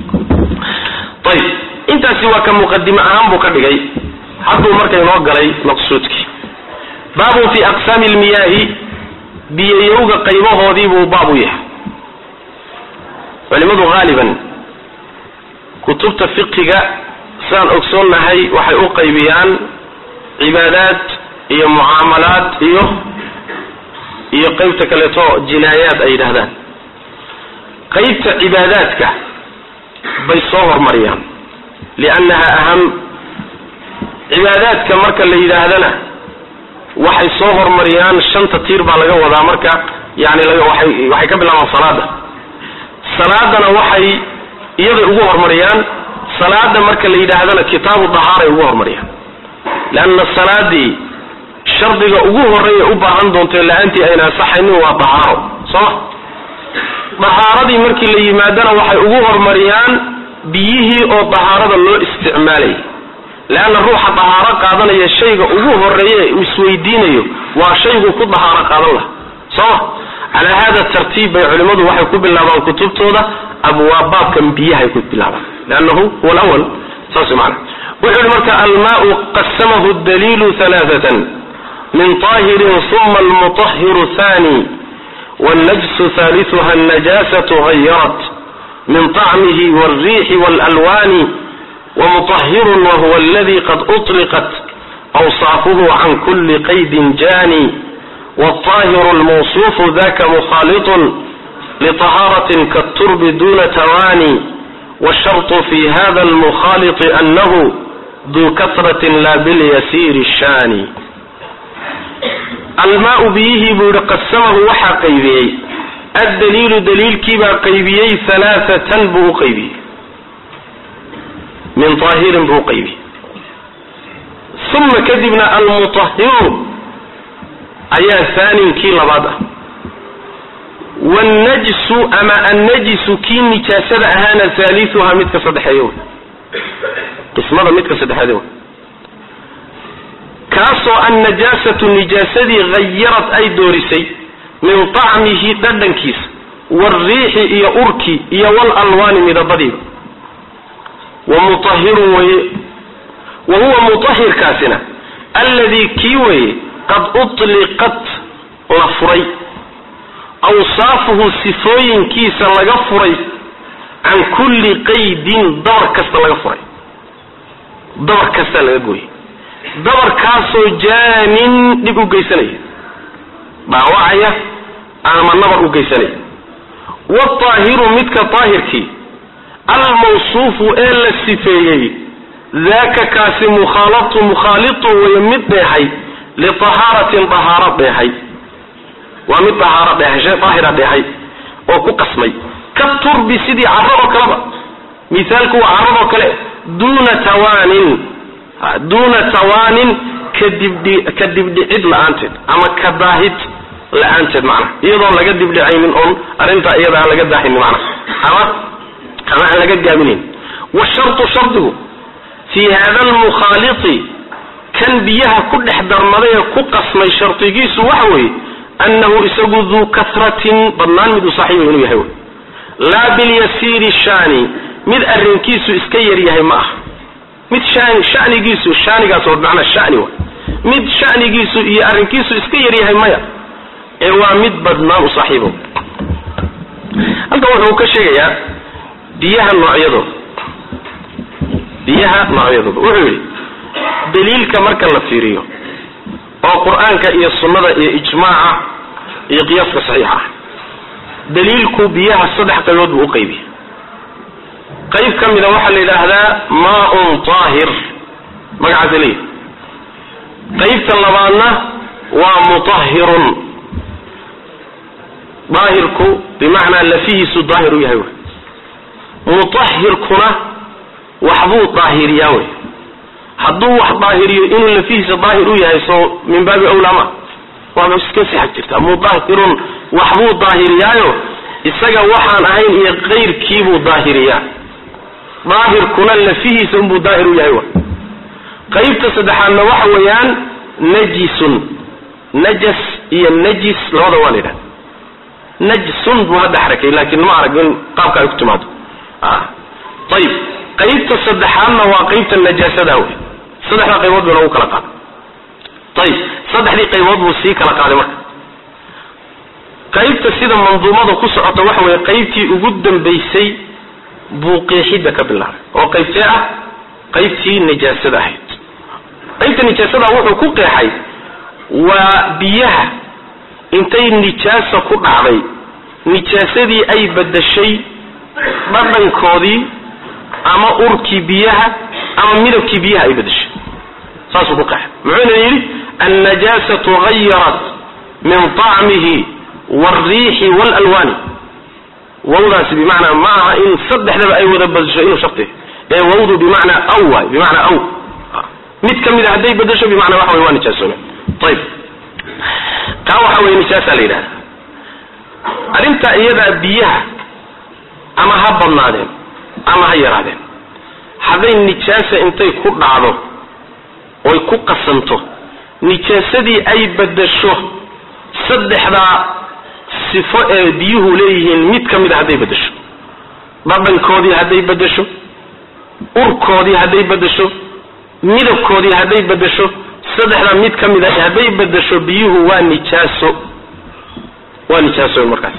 [SPEAKER 2] ayib intaasi waa ka muqadime ahaan buu ka dhigay hadduu marka inoo galay maqsuudkii baabun fi aqsaami lmiyaahi biyayowga qaybahoodii buu baab u yahay culimadu haaliban kutubta fiqiga sidaan ogsoonnahay waxay u qaybiyaan cibaadaad iyo mucaamalaad iyo iyo qaybta kaleeto jinaayaad ay yidhahdaan qaybta cibaadaadka bay soo hormariyaan liannaha aham cibaadaadka marka la yidhaahdana waxay soo hormariyaan shanta tiir baa laga wadaa marka yani waxay waxay ka bilaabaan salaada salaadana waxay iyaday ugu hormariyaan salaada marka la yidhaahdana kitaabu dahaaray ugu hormariyaan leanna salaadii shardiga ugu horeeya u baahan doonto la-aantii ayna asaxaynin waa dahaaro sooma dahaaradii markii la yimaadana waxay ugu hormariyaan biyihii oo dahaarada loo isticmaalayay leanna ruuxa dahaaro qaadanaya shayga ugu horeeye uu isweydiinayo waa shayguu ku dahaaro qaadan laha sooma calaa hada tartiib bay culimmadu waxay ku bilaabaan kutubtooda abwaab baabkan biyahay ku bilaabaan leannahu huwa lwal saas maana wuxuu yihi marka almaau qasamahu daliilu alaaatan min طahirin uma almuطahiru hani wاlnajsu ثaaliثuha الnajasaة غayarat min طacmihi wاlriixi wاlalwani wmuطahiru wahuwa aladi qad uطliqat awsaafuhu can kuli qaydin jani wالطahiru اlmawصufu daka mukhaliط لطahaaraة kaالturbi duna tawani wالsharط fi hada اlmukhaliط anahu duu kasraة la bilyasiir الshani almaau biyihii buu yihi qasamahu waxaa qaybiyey addaliilu daliilkiibaa qaybiyey halaaatan buu u qaybiyey min طaahirin buu uqaybiyey uma kadibna almutahiru ayaa haaninkii labaad ah wannajsu ama annajisu kii nijaasada ahaana haaliuha midka saddexeeya wey qismada midka saddexeed wey kaasoo annajaasatu nijaasadii hayarad ay doorisay min طacmihi dhadhankiisa wاlriixi iyo urki iyo wاlalwaani midabadiiba wa muطahirun weye wa huwa muطahirkaasina alladii kii weye qad uطliqat la furay awsaafuhu sifooyinkiisa laga furay can kulli qaydin dabar kasta laga furay dabar kastaa laga gooyay dabarkaasoo jaanin dhib u geysanaya dhaawacaya ama nabar u geysanaya waaahiru midka daahirkii almawsuufu ee la sifeeyey daaka kaasi mukhaalatu mukhaalitu way mid dheehay liahaaratin dahaaro dheehay waa mid dahaaro dheehay shay daahira dheehay oo ku qasmay ka turbi sidii carradoo kaleba mithaalku waa carradoo kale duuna tawaanin duuna tawaanin kadibdhi ka dibdhicid la-aanteed ama ka daahid la-aanteed macnaha iyadoon laga dibdhicaynin oon arrintaa iyada aan laga daahinin macnaha ama ama aan laga gaabinayn washartu shardigu fii hada almukhaaliti kan biyaha ku dhex darmaday ee ku qasmay shardigiisu waxa weeye annahu isagu duu kasratin badnaan mid u saaxiiba inuu yahay wey laa bilyasiiri shaani mid arrinkiisu iska yaryahay ma ah mid shan shanigiisu shanigaas oo macnaa shani wa mid shanigiisu iyo arrinkiisu iska yaryahay maya ee waa mid badnaan u saaxiibo halkan wuxuu ka sheegayaa biyaha noocyadooda biyaha noocyadooda wuxuu yidhi daliilka marka la fiiriyo oo qur-aanka iyo sunnada iyo ijmaaca iyo qiyaaska saxiixa ah daliilku biyaha saddex qaybood buu u qaybiya qayb ka mida waxaa la yidhaahdaa maaun taahir magacaasa leeyahy qaybta labaadna waa mutahirun daahirku bimacnaa lafihiisu daahir u yahay wey mutahirkuna waxbuu daahiriyaa wey hadduu wax daahiriyo inuu lafihiisa daahir u yahay soo min baabi awlaa ma waaba iska sixag jirtaa mutahirun waxbuu daahiriyaayo isaga waxaan ahayn iyo kayrkiibuu daahiriyaa daahirkuna lafihiisa unbuu daahir u yahay wa qaybta saddexaadna waxa weeyaan najisun najas iyo najis labada waa la yidhahda najsun buu hadda xarakay laakiin ma arag in qaabka ay ku timaado ayib qaybta saddexaadna waa qaybta najaasada wey saddexda qaybood buu lagu kala qaaday ayib saddexdii qaybood buu sii kala qaaday marka qaybta sida manduumada ku socota waxa weeye qaybtii ugu dambaysay buu qeexidda ka bilaabay oo qaybtee ah qaybtii nijaasada ahayd qaybta nijaasada wuxuu ku qeexay waa biyaha intay nijaasa ku dhacday nijaasadii ay badashay dhadhankoodii ama urkii biyaha ama midabkii biyaha ay badashay saasuu ku qeexay muxuuna yidhi annajaasatu hayarat min طacmihi wاlriixi wاlalwaani wawdaasi bimacnaa ma aha in saddexdaba ay wada badasho inuu sharti ee wawdu bimacnaa aw waay bimacnaa aw mid ka mid a hadday badasho bimacnaa waxa wey waa nijaasoome ayib taa waxa weye nijaasaa la yidhahda arrintaa iyadaa biyaha ama ha badnaadeen ama ha yaraadeen hadday nijaasa intay ku dhacdo oy ku qasanto nijaasadii ay badasho saddexdaa sifo ee biyuhu leeyihiin mid ka mid a hadday badasho dhadhankoodii hadday badasho urkoodii hadday badasho midabkoodii hadday badasho saddexdaa mid ka mid a hadday badasho biyuhu waa nijaaso waa nijaaso markaas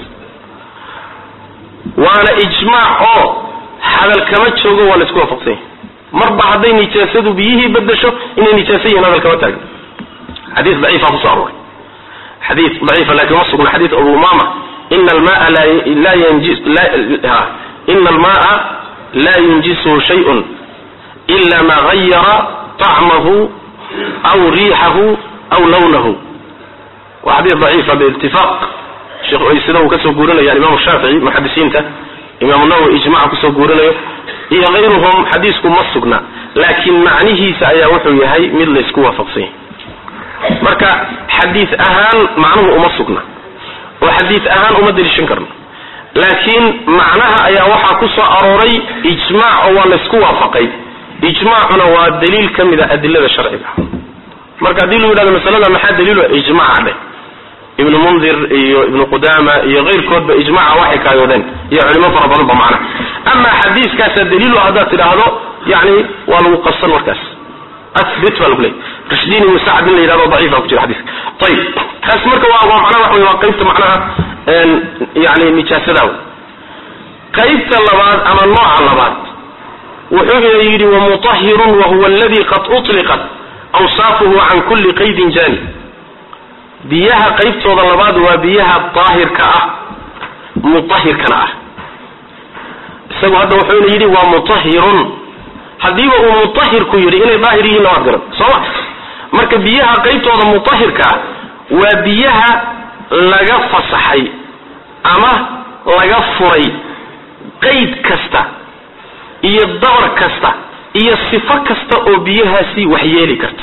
[SPEAKER 2] waana ijmaac oo hadal kama joogo waa laisku waafaqsan yahay marba hadday nijaasadu biyihii badasho inay nijaaso yihiin hadal kama taagno xadiis daciifa kusoo arooray xadiis daciifa laakiin ma sugna xadiis abu umama ina almaa la yanjis ina almaa laa yunjisuhu shayun ila ma gayara طacmahu aw riixahu aw lawnahu waa xadiis daciifa biitifaaq sida uu kasoo guurinaya imam shaafici muxadisiinta imaam nawowi ijmaca kusoo guurinayo iyo kayruhum xadiisku ma sugna laakiin macnihiisa ayaa wuxuu yahay mid laysku waafaqsan yahay marka xadiis ahaan macnuhu uma sugna oo xadiid ahaan uma deliishan karno laakiin macnaha ayaa waxaa ku soo arooray ijmaac oo waa laysku waafaqay ijmaacuna waa daliil ka mid a adilada sharciga marka haddii lagu yidhahdo masalada maxaa daliilo ijmaaca dheh ibnu mundir iyo ibnu qudama iyo keyrkoodba ijmaca waxay kaayoodeen iyo culimo fara badan ba macnaha ama xadiiskaasa daliilo haddaad tidhaahdo yani waa lagu qabsan markaas abit baa lagu leeyay rashdin ibnu sacd in la yidhahdo daciifa ku jira xadiiska ayib kaas marka waa waa macnaha waxa wey waa qaybta macnaha yani nijaasada qaybta labaad ama nooca labaad wuxuu ina yidhi wamutahirun wahuwa aladi qad uطliqat awsaafuhu can kuli qaydin jani biyaha qaybtooda labaad waa biyaha daahirka ah mutahirkana ah isagu hadda wuxuu ina yidhi waa mutahirun haddiiba uu mutahirku yidhi inay daahir yihiinna waad garan sooma marka biyaha qaybtooda mutahirka ah waa biyaha laga fasaxay ama laga furay qayd kasta iyo dabar kasta iyo sifo kasta oo biyahaasi waxyeeli karta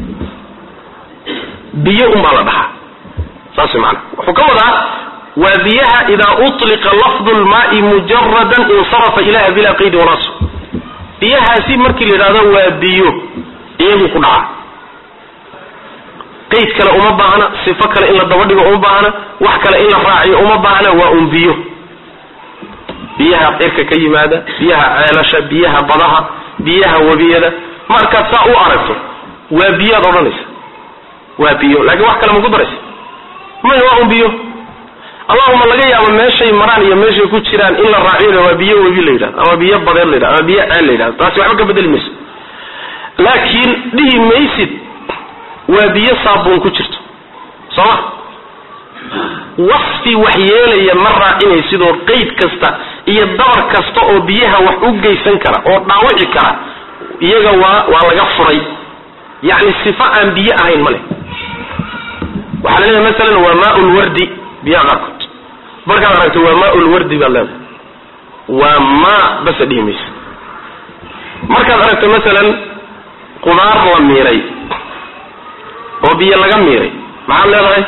[SPEAKER 2] biyo unbaa la dhahaa saas maana wuxuu ka wadaa waa biyaha idaa uطliqa lafdu lmaai mujaradan insarafa ilaha bilaa qaydi wanaas biyahaasi markii la yidhahdo waa biyo iyagu ku dhaca qayd kale uma baahna sifo kale in la daba dhigo uma baahna wax kale in la raaciyo uma baahna waa un biyo biyaha cirka ka yimaada biyaha ceelasha biyaha badaha biyaha webiyada markaad saa u aragto waa biyaad odhanaysa waa biyo laakiin wax kale maku daraysa maya waa un biyo allahuma laga yaabo meeshay maraan iyo meeshay ku jiraan in la raaciyona waa biyo webi la yidhahdo ama biyo badeed la yidhahdo ama biyo ceel la yidhahdo taasi waxba ka bedeli mayso laakiin dhihi maysid waa biyo saabuun ku jirto sooma wasfi wax yeelaya ma raacinaysidoo qayd kasta iyo dabar kasta oo biyaha wax u geysan kara oo dhaawici kara iyaga waa waa laga furay yacni sifo aan biyo ahayn ma leh waxaa la leedahay masalan waa maa lwardi biyaha qaarkood markaad aragto waa maa lwardi baad leedahay waa maa basa dhihi maysa markaad aragto masalan qudaar la miiray oo biyo laga miiray maxaad leedahay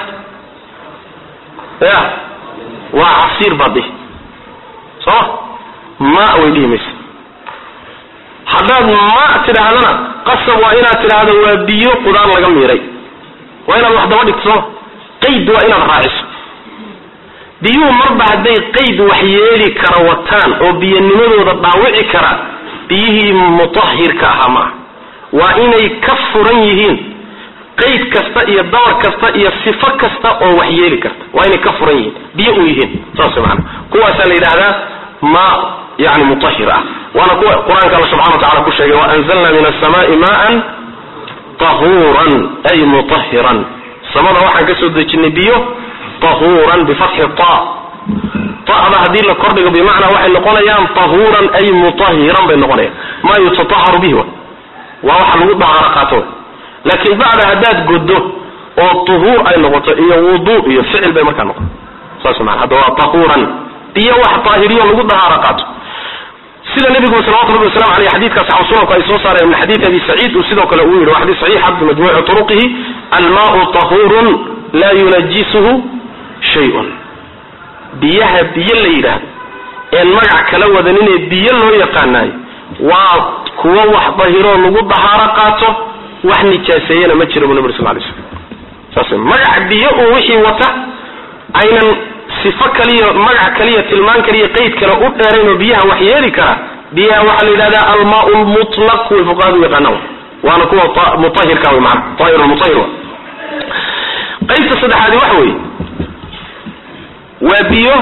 [SPEAKER 2] ya waa casiir baad dhihi sooma ma way dhihi maysa haddaad ma tidhaahdana qasab waa inaad tidhaahdo waa biyo qudaar laga miiray waa inaad wax daba dhigto sooma qayd waa inaad raaciso biyuhu marba hadday qayd wax yeeli kara wataan oo biyanimadooda dhaawici kara biyihii mutahirka ahaa maaha waa inay ka furan yihiin qayd kasta iyo dabar kasta iyo sifo kasta oo wax yeeli karta waa inay ka furan yihiin biyo u yihiin saas maana kuwaasaa la yidhahdaa ma yani mutahir ah waana kuwa qur-aanka alla subxana wa tacala ku sheegay waanzalna min asamaai maan tahuuran ay mutahiran samada waxaan ka soo dejinay biyo tahuuran bifatxi ta ta'da haddii la kordhigo bimacnaa waxay noqonayaan tahuuran ay mutahiran bay noqonayaan maa yutataharu bihi waa waxa lagu dahaaro qaato laakiin bacda haddaad goddo oo tuhuur ay noqoto iyo wudu iyo ficil bay markaa noqoto saas maa hadda waa tahuuran biyo wax taahiriyo lagu dahaaro qaato sida nabigu salawatu rabbi wasalam aleyh xadiidkaas saxaab sunanku ay soo saareen min xadiid abi saciid uu sidoo kale uu yidhi waa xadiis saxiixa bimajmuuci turuqihi almaau tahuurun laa yunajisuhu shay-un biyaha biyo la yidhaahdo een magac kala wadaninee biyo loo yaqaanaayo waa kuwo wax dahiroo lagu dahaaro qaato wax nijaaseeyana ma jira bu nabig sal lay slam saas magac biyo uu wixii wata aynan sifo kaliya magac kaliya tilmaan kaliya qayd kale u dheerayn oo biyaha wax yeeli kara biyaha waxaa la yidhahdaa almaa lmutlaq way fuqahadu yaqaanaan waana kuwa mutahirka wy maana tahir mutahir wa qaybta saddexaadi waxa weeye waa biyo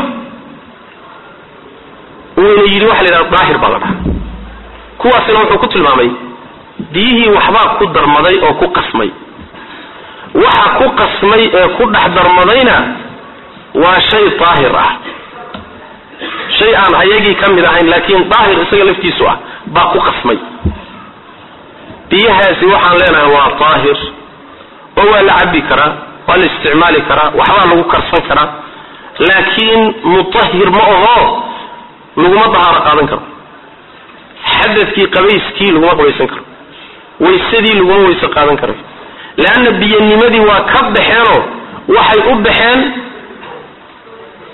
[SPEAKER 2] uuna yidhi waxa la yidhahda daahir baa la dhaha kuwaasina wuxuu ku tilmaamay biyihii waxbaa ku darmaday oo ku qasmay waxa ku qasmay ee ku dhex darmadayna waa shay daahir ah shay aan ayagii ka mid ahayn laakiin daahir isaga laftiisu ah baa ku qasmay biyahaasi waxaan leenahay waa daahir oo waa la cabbi karaa waa la isticmaali karaa waxbaa lagu karsan karaa laakiin mutahir ma aho laguma dahaaro qaadan karo xadadkii qabayskii laguma qabaysan karo waysadii laguma weyse qaadan karayo leanna biyanimadii waa ka baxeenoo waxay u baxeen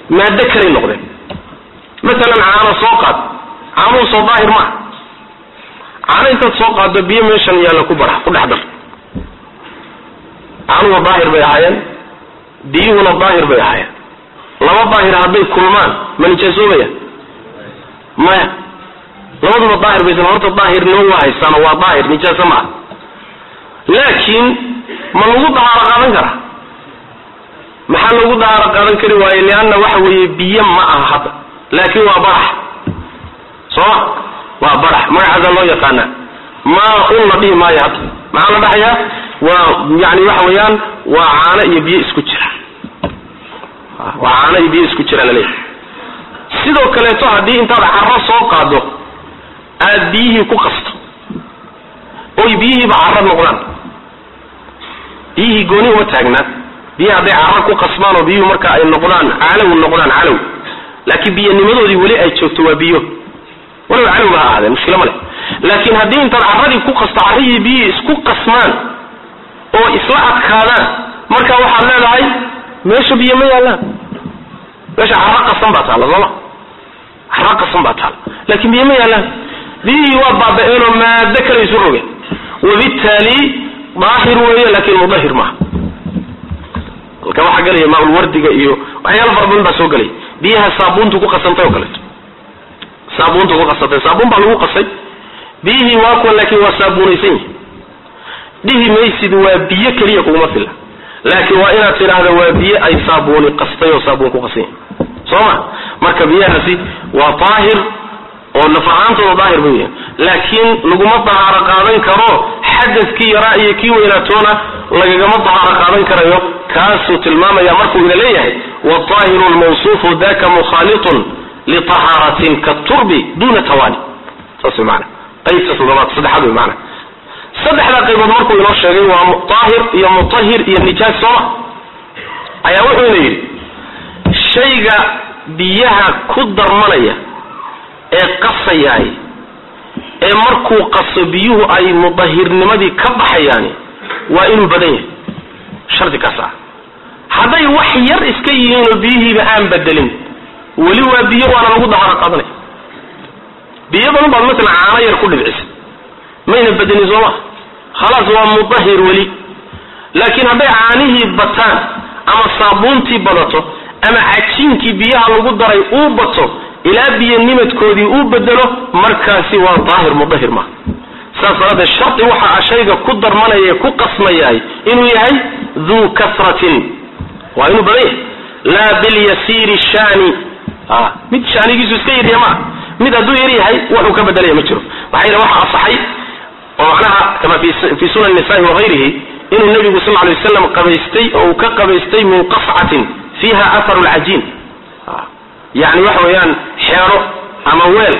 [SPEAKER 2] maado kalay noqdeen masalan caano soo qaad caanuhu soo daahir maaha caano intaad soo qaado biyo meeshan yaalla ku bara ku dhex dar caanuhu daahir bay ahaayeen biyuhuna daahir bay ahaayeen laba daahir hadday kulmaan ma nijaasoobaya maya labaduba daahir baysan horta daahirnimo waa haystaano waa daahir nijaaso ma ah laakiin ma lagu dahaaro qaadan karaa maxaa lagu dahaaro qaadan kari waaye lianna waxa weeye biyo ma aha hadda laakiin waa barax sooma waa barax magacaasaa loo yaqaanaa maa un la dhihi maayo hadda maxaa la dhahayaa waa yani waxa weeyaan waa caano iyo biyo isku jira waa caano iyo biyo isku jira laleeyahay sidoo kaleeto haddii intaad carro soo qaado aad biyihii ku qasto oy biyihiiba carro noqdaan biyihii gooni uma taagnaa biyihi hadday carro ku qasmaan oo biyuhu marka ay noqdaan calow noqdaan calow laakiin biyanimadoodii weli ay joogto waa biyo waliba calowba ha ahaadeen mushkilo ma leh laakiin haddii intaad carradii ku qasto carrihii biyihii isku qasmaan oo isla adkaadaan marka waxaad leedahay meesha biyo ma yaallaan meesha carro qasan baa taalla sooma carro qasan baa taalla laakiin biyo ma yaallaan biyihii waa baaba-eenoo maado kale isu rogeen wabittaali daahir weeye laakiin mudahir maaha halka waxaa gelaya maaulwardiga iyo waxyaala fara badan baa soo gelaya biyaha saabuuntu ku qasantay oo kaleeto saabuuntu ku qasantay saabuun baa lagu qasay biyihii waa kuwan laakiin waa saabuunaysan yihi dhihi maysid waa biyo keliya kuguma filla laakiin waa inaad tidhaahda waa biyo ay saabuuni qastay oo saabuun ku qasan yahi soo ma marka biyahaasi waa daahir oo nafahaantooda daahir buu yahay laakiin laguma dahaaro qaadan karo xadadkii yaraa iyo kii weynaatoona lagagama dahaaro qaadan karayo kaasuu tilmaamaya markuu ina leeyahay waaahiru lmawsuufu daka mukhaalitun liahaaratin katurbi duna tawani saas wy maana qaybta toddobaad saddexaad wy maana saddexdaa qaybood markuu inoo sheegay waa daahir iyo mutahir iyo nijaas sooma ayaa wuxuu ina yidhi shayga biyaha ku darmanaya ee qasayaay ee markuu qaso biyuhu ay mudahirnimadii ka baxayaani waa inuu badan yahay shardi kaas ah hadday wax yar iska yihiin oo biyihiiba aan bedelin weli waa biyo waana lagu daharo qaadanaya biyo badan baad masalan caano yar ku dhibcisa mayna bedelin sooma khalaas waa mudahir weli laakiin hadday caanihii bataan ama saabuuntii badato ama cajiinkii biyaha lagu daray uu bato ilaa biyo nimadkoodii uu bedelo markaasi waa daahir mudahir maaha saas daraaddeed shardi waxa a shayga ku darmanaya ku qasmayaay inuu yahay duu kasratin waa inuu badan yahay laa bilyasiiri shaani a mid shaanigiisu iska yarya maa mid hadduu yar yahay wuxuu ka bedelaya ma jiro maxaa yidhi waxa asaxay oo macnaha kama fi sunan nisa'i wagayrihi inuu nebigu sal lay waslam qabaystay oo uu ka qabaystay min qascatin fiiha aharu lcajiin yani waxa weeyaan xeero ama weel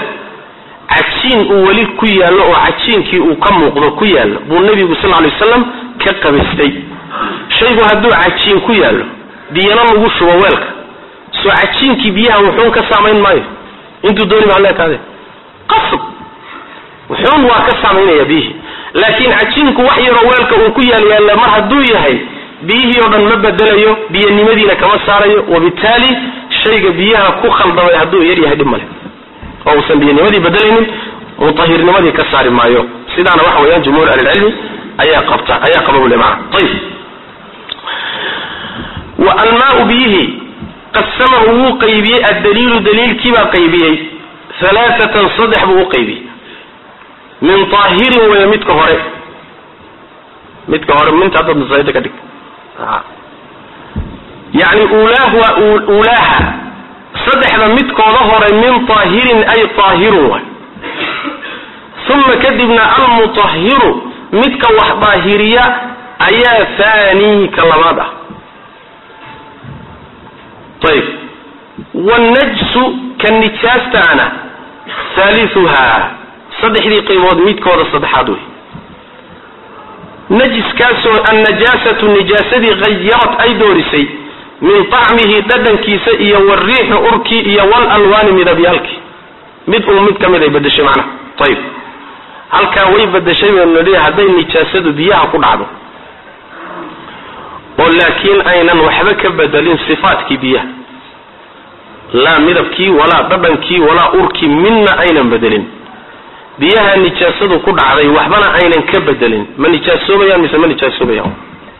[SPEAKER 2] cajiin uu weli ku yaallo oo cajiinkii uu ka muuqdo ku yaallo buu nebigu sal lay waslam ka qabaystay shaygu hadduu cajiin ku yaallo biyana lagu shubo weelka soo cajiinkii biyaha wuxuun ka saamayn maayo intuu dooni baa leekaade qasab wuxuun waa ka saamaynaya biyihii laakiin cajiinku wax yaroo weelka uu ku yaal yaalla mar hadduu yahay biyihii oo dhan ma bedelayo biyanimadiina kama saarayo wabittaali shayga biyaha ku khaldamay hadduu yar yahay dhib male oo uusan biyanimadii bedelaynin mutahirnimadii ka saari maayo sidaana waxa weeyaan jumhuur ahlilcilmi ayaa qabta ayaa qaba bule maana ayib wa almaau biyihii qasamahu wuu qaybiyey addaliilu daliilkiibaa qaybiyey alaaatan saddex buu u qaybiyey min aahirin weeye midka hore midka hore minta haddaad masaajida ka dhig yani ulaahu ulaaha saddexda midkooda hore min aahirin ay aahirun waay uma kadibna almutahiru midka wax daahiriya ayaa haanii ka labaad ah ayb wanajsu ka nijaastaana haaliuha saddexdii qaybood midkooda saddexaad wey najiskaasoo annajaasatu nijaasadii hayarat ay doorisay min طacmihi dhadhankiisa iyo wariixi urkii iyo walalwaani midabyaalkii mid uu mid ka mid ay bedeshay macnaha ayib halkaa way bedeshay baynu nidhi hadday nijaasadu biyaha ku dhacdo oo laakiin aynan waxba ka bedelin sifaatkii biyaha laa midabkii walaa dhadhankii walaa urkii midna aynan bedelin biyaha nijaasadu ku dhacday waxbana aynan ka bedelin ma nijaasoobayaan mise ma nijaasoobayaan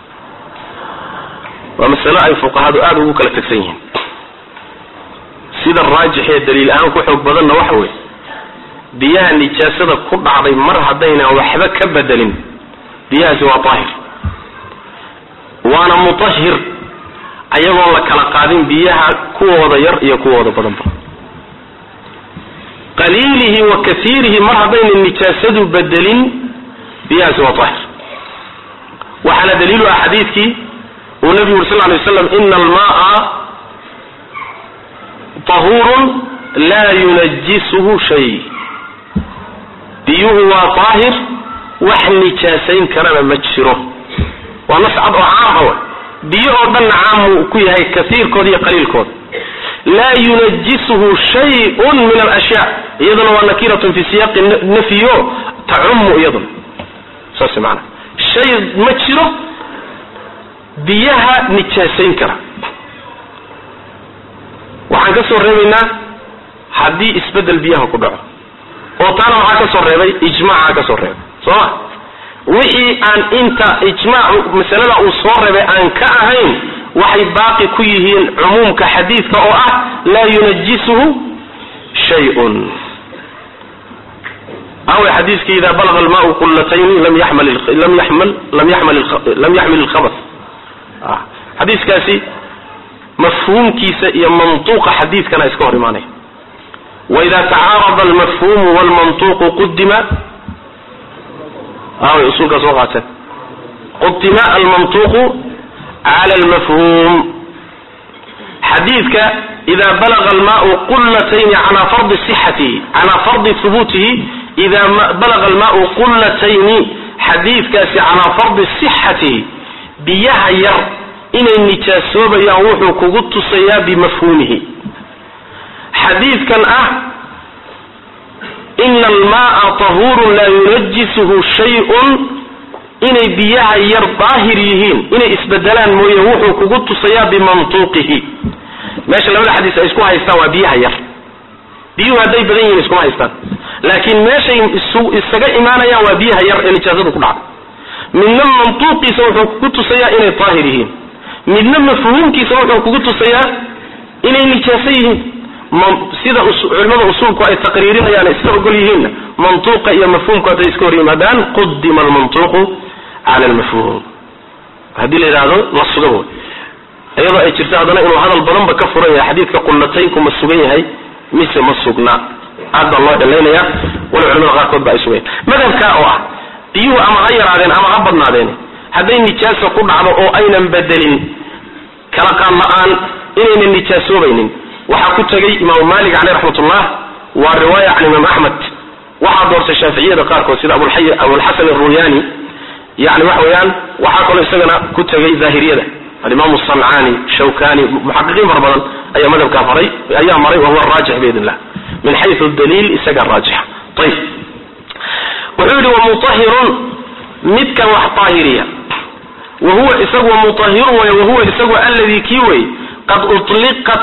[SPEAKER 2] waa masalo ay fuqahadu aada ugu kala tagsan yihiin sida raajix ee daliil ahaan ku xoog badanna waxa weeye biyaha nijaasada ku dhacday mar haddaynan waxba ka bedelin biyahaasi waa daahir waana mutahhir ayagoon la kala qaadin biyaha kuwooda yar iyo kuwooda badanba qaliilihi wa kasiirihi mar haddaynan nijaasadu bedelin biyahaasi waa daahir waxaana daliilu ah xadiidkii uu nabigu uri sal lay waslam ina almaaa tahurun laa yunajisuhu shay biyuhu waa daahir wax nijaasayn karana ma jiro waa nas cad oo caama wa biyo oo dhanna caamuu ku yahay kaiirkooda iyo qaliilkooda laa yunajisuhu shayun min alashyaa iyaduna waa nakiratun fi siyaaqi nafyo tacumu iyaduna saas maana shay ma jiro biyaha nijaasayn kara waxaan ka soo reebaynaa haddii isbedel biyaha ku dhaco oo taana waxaa ka soo reebay ijmaaca ka soo reebay soo ma wixii aan inta ijmaacu masalada uu soo reebay aan ka ahayn waxay baaqi ku yihiin cumuumka xadiidka oo ah laa yunajisuhu shayun awe xadiiskii ida balaga almaau qulatayni lam yaxmal lam yaxmal lam yaxmal lam yaxmil ilkhabas xadiiskaasi mafhuumkiisa iyo mantuuqa xadiidkana iska hor imaanaya waida tacaarada almafhuumu walmantuuqu qudima away usulkaa soo qaateen qudima almantuuqu cala almafhuum xadiidka ida balaga almaau qulatayni calaa fardi sixatihi calaa fardi hubuutihi ida balaga almaau qulatayni xadiidkaasi calaa fardi sixatihi biyaha yar inay nijaasoobayaan wuxuu kugu tusayaa bimafhuumihi xadiidkan ah ina almaaa tahuurun laa yunajisuhu shayun inay biyaha yar daahir yihiin inay isbedelaan mooye wuxuu kugu tusayaa bimantuuqihi meesha labada xadiis ay isku haystaan waa biyaha yar biyuhu hadday badan yihiin iskuma haystaan laakiin meeshay isaga imaanayaan waa biyaha yar ee nijaasadu ku dhacda midna mantuuqiisa wuxuu kugu tusayaa inay daahir yihiin midna mafhuumkiisa wuxuu kugu tusayaa inay nijaaso yihiin sida culimada usuulku ay taqriirinayaan isla ogol yihiinna mantuuqa iyo mafhuumku hadday iska hor yimaadaan qudima almantuuqu cala almafhuum haddii la yidhaahdo la suga way iyadoo ay jirto haddana inuu hadal badanba ka furan yahay xadiidka qullataynku ma sugan yahay mise ma sugna aad baa loo dhalaynaya walow culimada qaarkood ba ay sugayan madhabka oo ah biyuhu ama ha yaraadeen ama ha badnaadeen hadday nijaasa ku dhacdo oo aynan bedelin kala qaad la-aan inaynan nijaasoobaynin waxaa ku tegay imaamu malik caleyh raxmatullah waa riwaaya can imaam axmed waxaa doortay shaaficiyada qaarkood sida abulxasan aruyani yani waxa weeyaan waxaa kaloo isagana ku tegay daahiriyada alimaamu sancani shawkani muxaqiqiin fara badan ayaa madhabkaa faray ayaa maray wahuwa raajix biidn illah min xayu daliil isagaa raajixa ayib wuxuu yihi wamutahirun midkan wax daahiriya wahuwa isagu mutahirun way wahuwa isagu alladii kii wey qad uliqat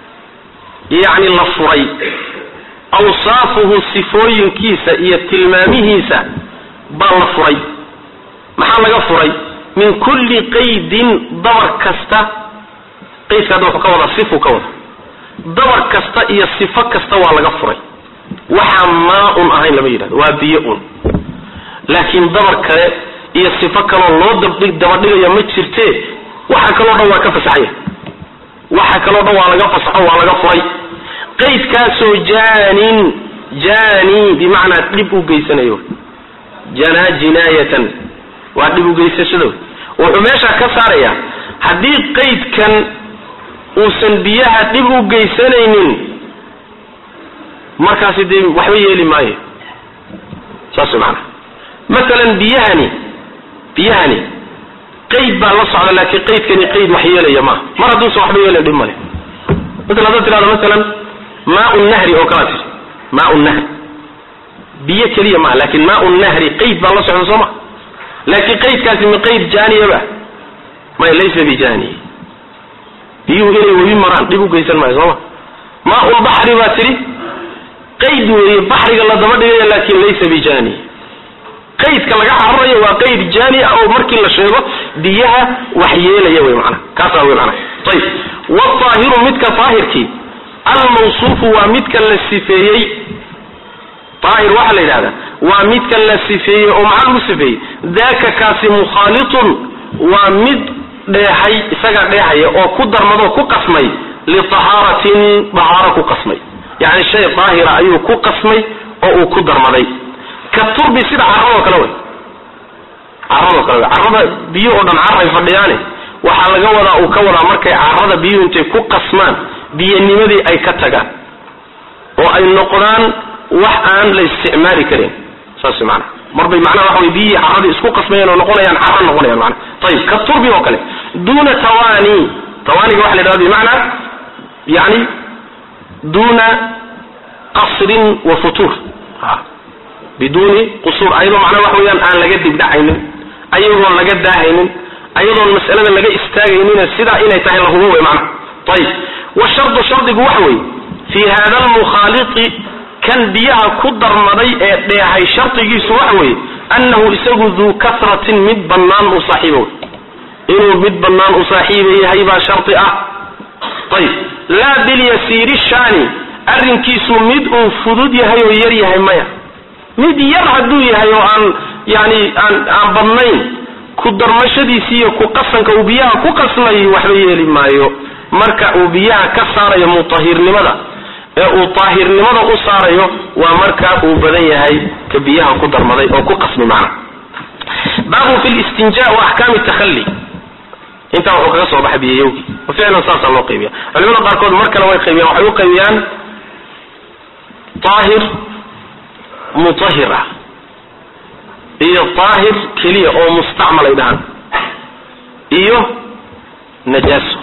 [SPEAKER 2] yani la furay awsaafuhu sifooyinkiisa iyo tilmaamihiisa baa la furay maxaa laga furay min kulli qaydin dabar kasta qaydka hadda wuxuu ka wadaa sifu ka wada dabar kasta iyo sifo kasta waa laga furay waxaa maa-un ahayn lama yidhahdo waa biyo un laakiin dabar kale iyo sifo kaloo loo dabadhigaya ma jirte waxa kaloo dhan waa ka fasaxanya waxa kaloo dhan waa laga fasaxo waa laga furay qaydkaasoo jaanin jaani bimacnaa dhib u geysanayo janaa jinaayatan waa dhib ugeysashada wuxuu meesha ka saarayaa haddii qaydkan uusan biyaha dhib u geysanaynin markaasi dee waxba yeeli maayo saas maana masalan biyahani biyahani qayd baa la socda laakiin qaydkani qayd wax yeelaya maaha mar hadduusan waxba yeelayn dhib male masala haddaad tirahdo masalan maau nahri oo kala tiri maau nahri biyo keliya maaha laakin maau nahri qayd baa la socda soo ma laakiin qaydkaasi ma qayd jaaniyaba may laysa bijani biyuhu inay webi maraan dhib u geysan maayo sooma maaulbaxri baa tidhi qayd weeye baxriga la daba dhigaya laakin laysa bijani qaydka laga cararayo waa qayd jaani ah oo markii la sheego biyaha wax yeelaya wey mana kaasa wey mana ayib waalaahiru midka daahirkii almawsuufu waa midka la sifeeyey daahir waxaa la yidhahdaa waa midka la sifeeyey oo maxaa lagu sifeeyey daka kaasi mukhaalitun waa mid dheehay isagaa dheehaya oo ku darmadoo ku qasmay litahaaratin dahaaro ku qasmay yani shay daahira ayuu ku qasmay oo uu ku darmaday ka turbi sida carradoo kale wey carradoo kale wey carrada biyo oo dhan carray fadhiyaane waxaa laga wadaa uu ka wadaa markay carrada biyuhu intay ku qasmaan biyanimadii ay ka tagaan oo ay noqdaan wax aan la isticmaali karin saas maana marbay macnaha waxa wey biyihii carradii isku qasmayeen oo noqonayaan carra noqonayaan mana ayib ka turbi oo kale duuna tawani tawaniga waxa la yidhahda bimacnaa yani duuna qasrin wa futuur biduuni qusuur ayadoo macnaha waxa weyaan aan laga dibdhacaynin ayagoon laga daahaynin ayadoon mas'alada laga istaagaynina sidaa inay tahay lahubo wey macnaha ayib washardu shardigu waxa weeye fii hada almukhaaliti kan biyaha ku darmaday ee dheehay shardigiisu waxa weeye annahu isagu duu kasratin mid bannaan u saaxiiba wey inuu mid bannaan u saaxiiba yahay baa shardi ah ayib laa bilyasiiri shaani arrinkiisu mid uu fudud yahay oo yar yahay maya mid yar hadduu yahay oo aan yani aan aan badnayn ku darmashadiisi iyo ku qasanka uu biyaha ku qasmay waxba yeeli maayo marka uu biyaha ka saarayo mutahirnimada ee uu taahirnimada u saarayo waa marka uu badan yahay ka biyaha ku darmaday oo ku qasmi macna baabu fi listinja wa axkaami takhali intaa wuxuu kaga soo baxay biyayowgi ficlan saasaa loo qaybiya culimada qaarkood mar kale way qaybiyaan waxay u qaybiyaan aahir mutahir ah iyo daahir keliya oo mustacmal ay dhahaan iyo najaaso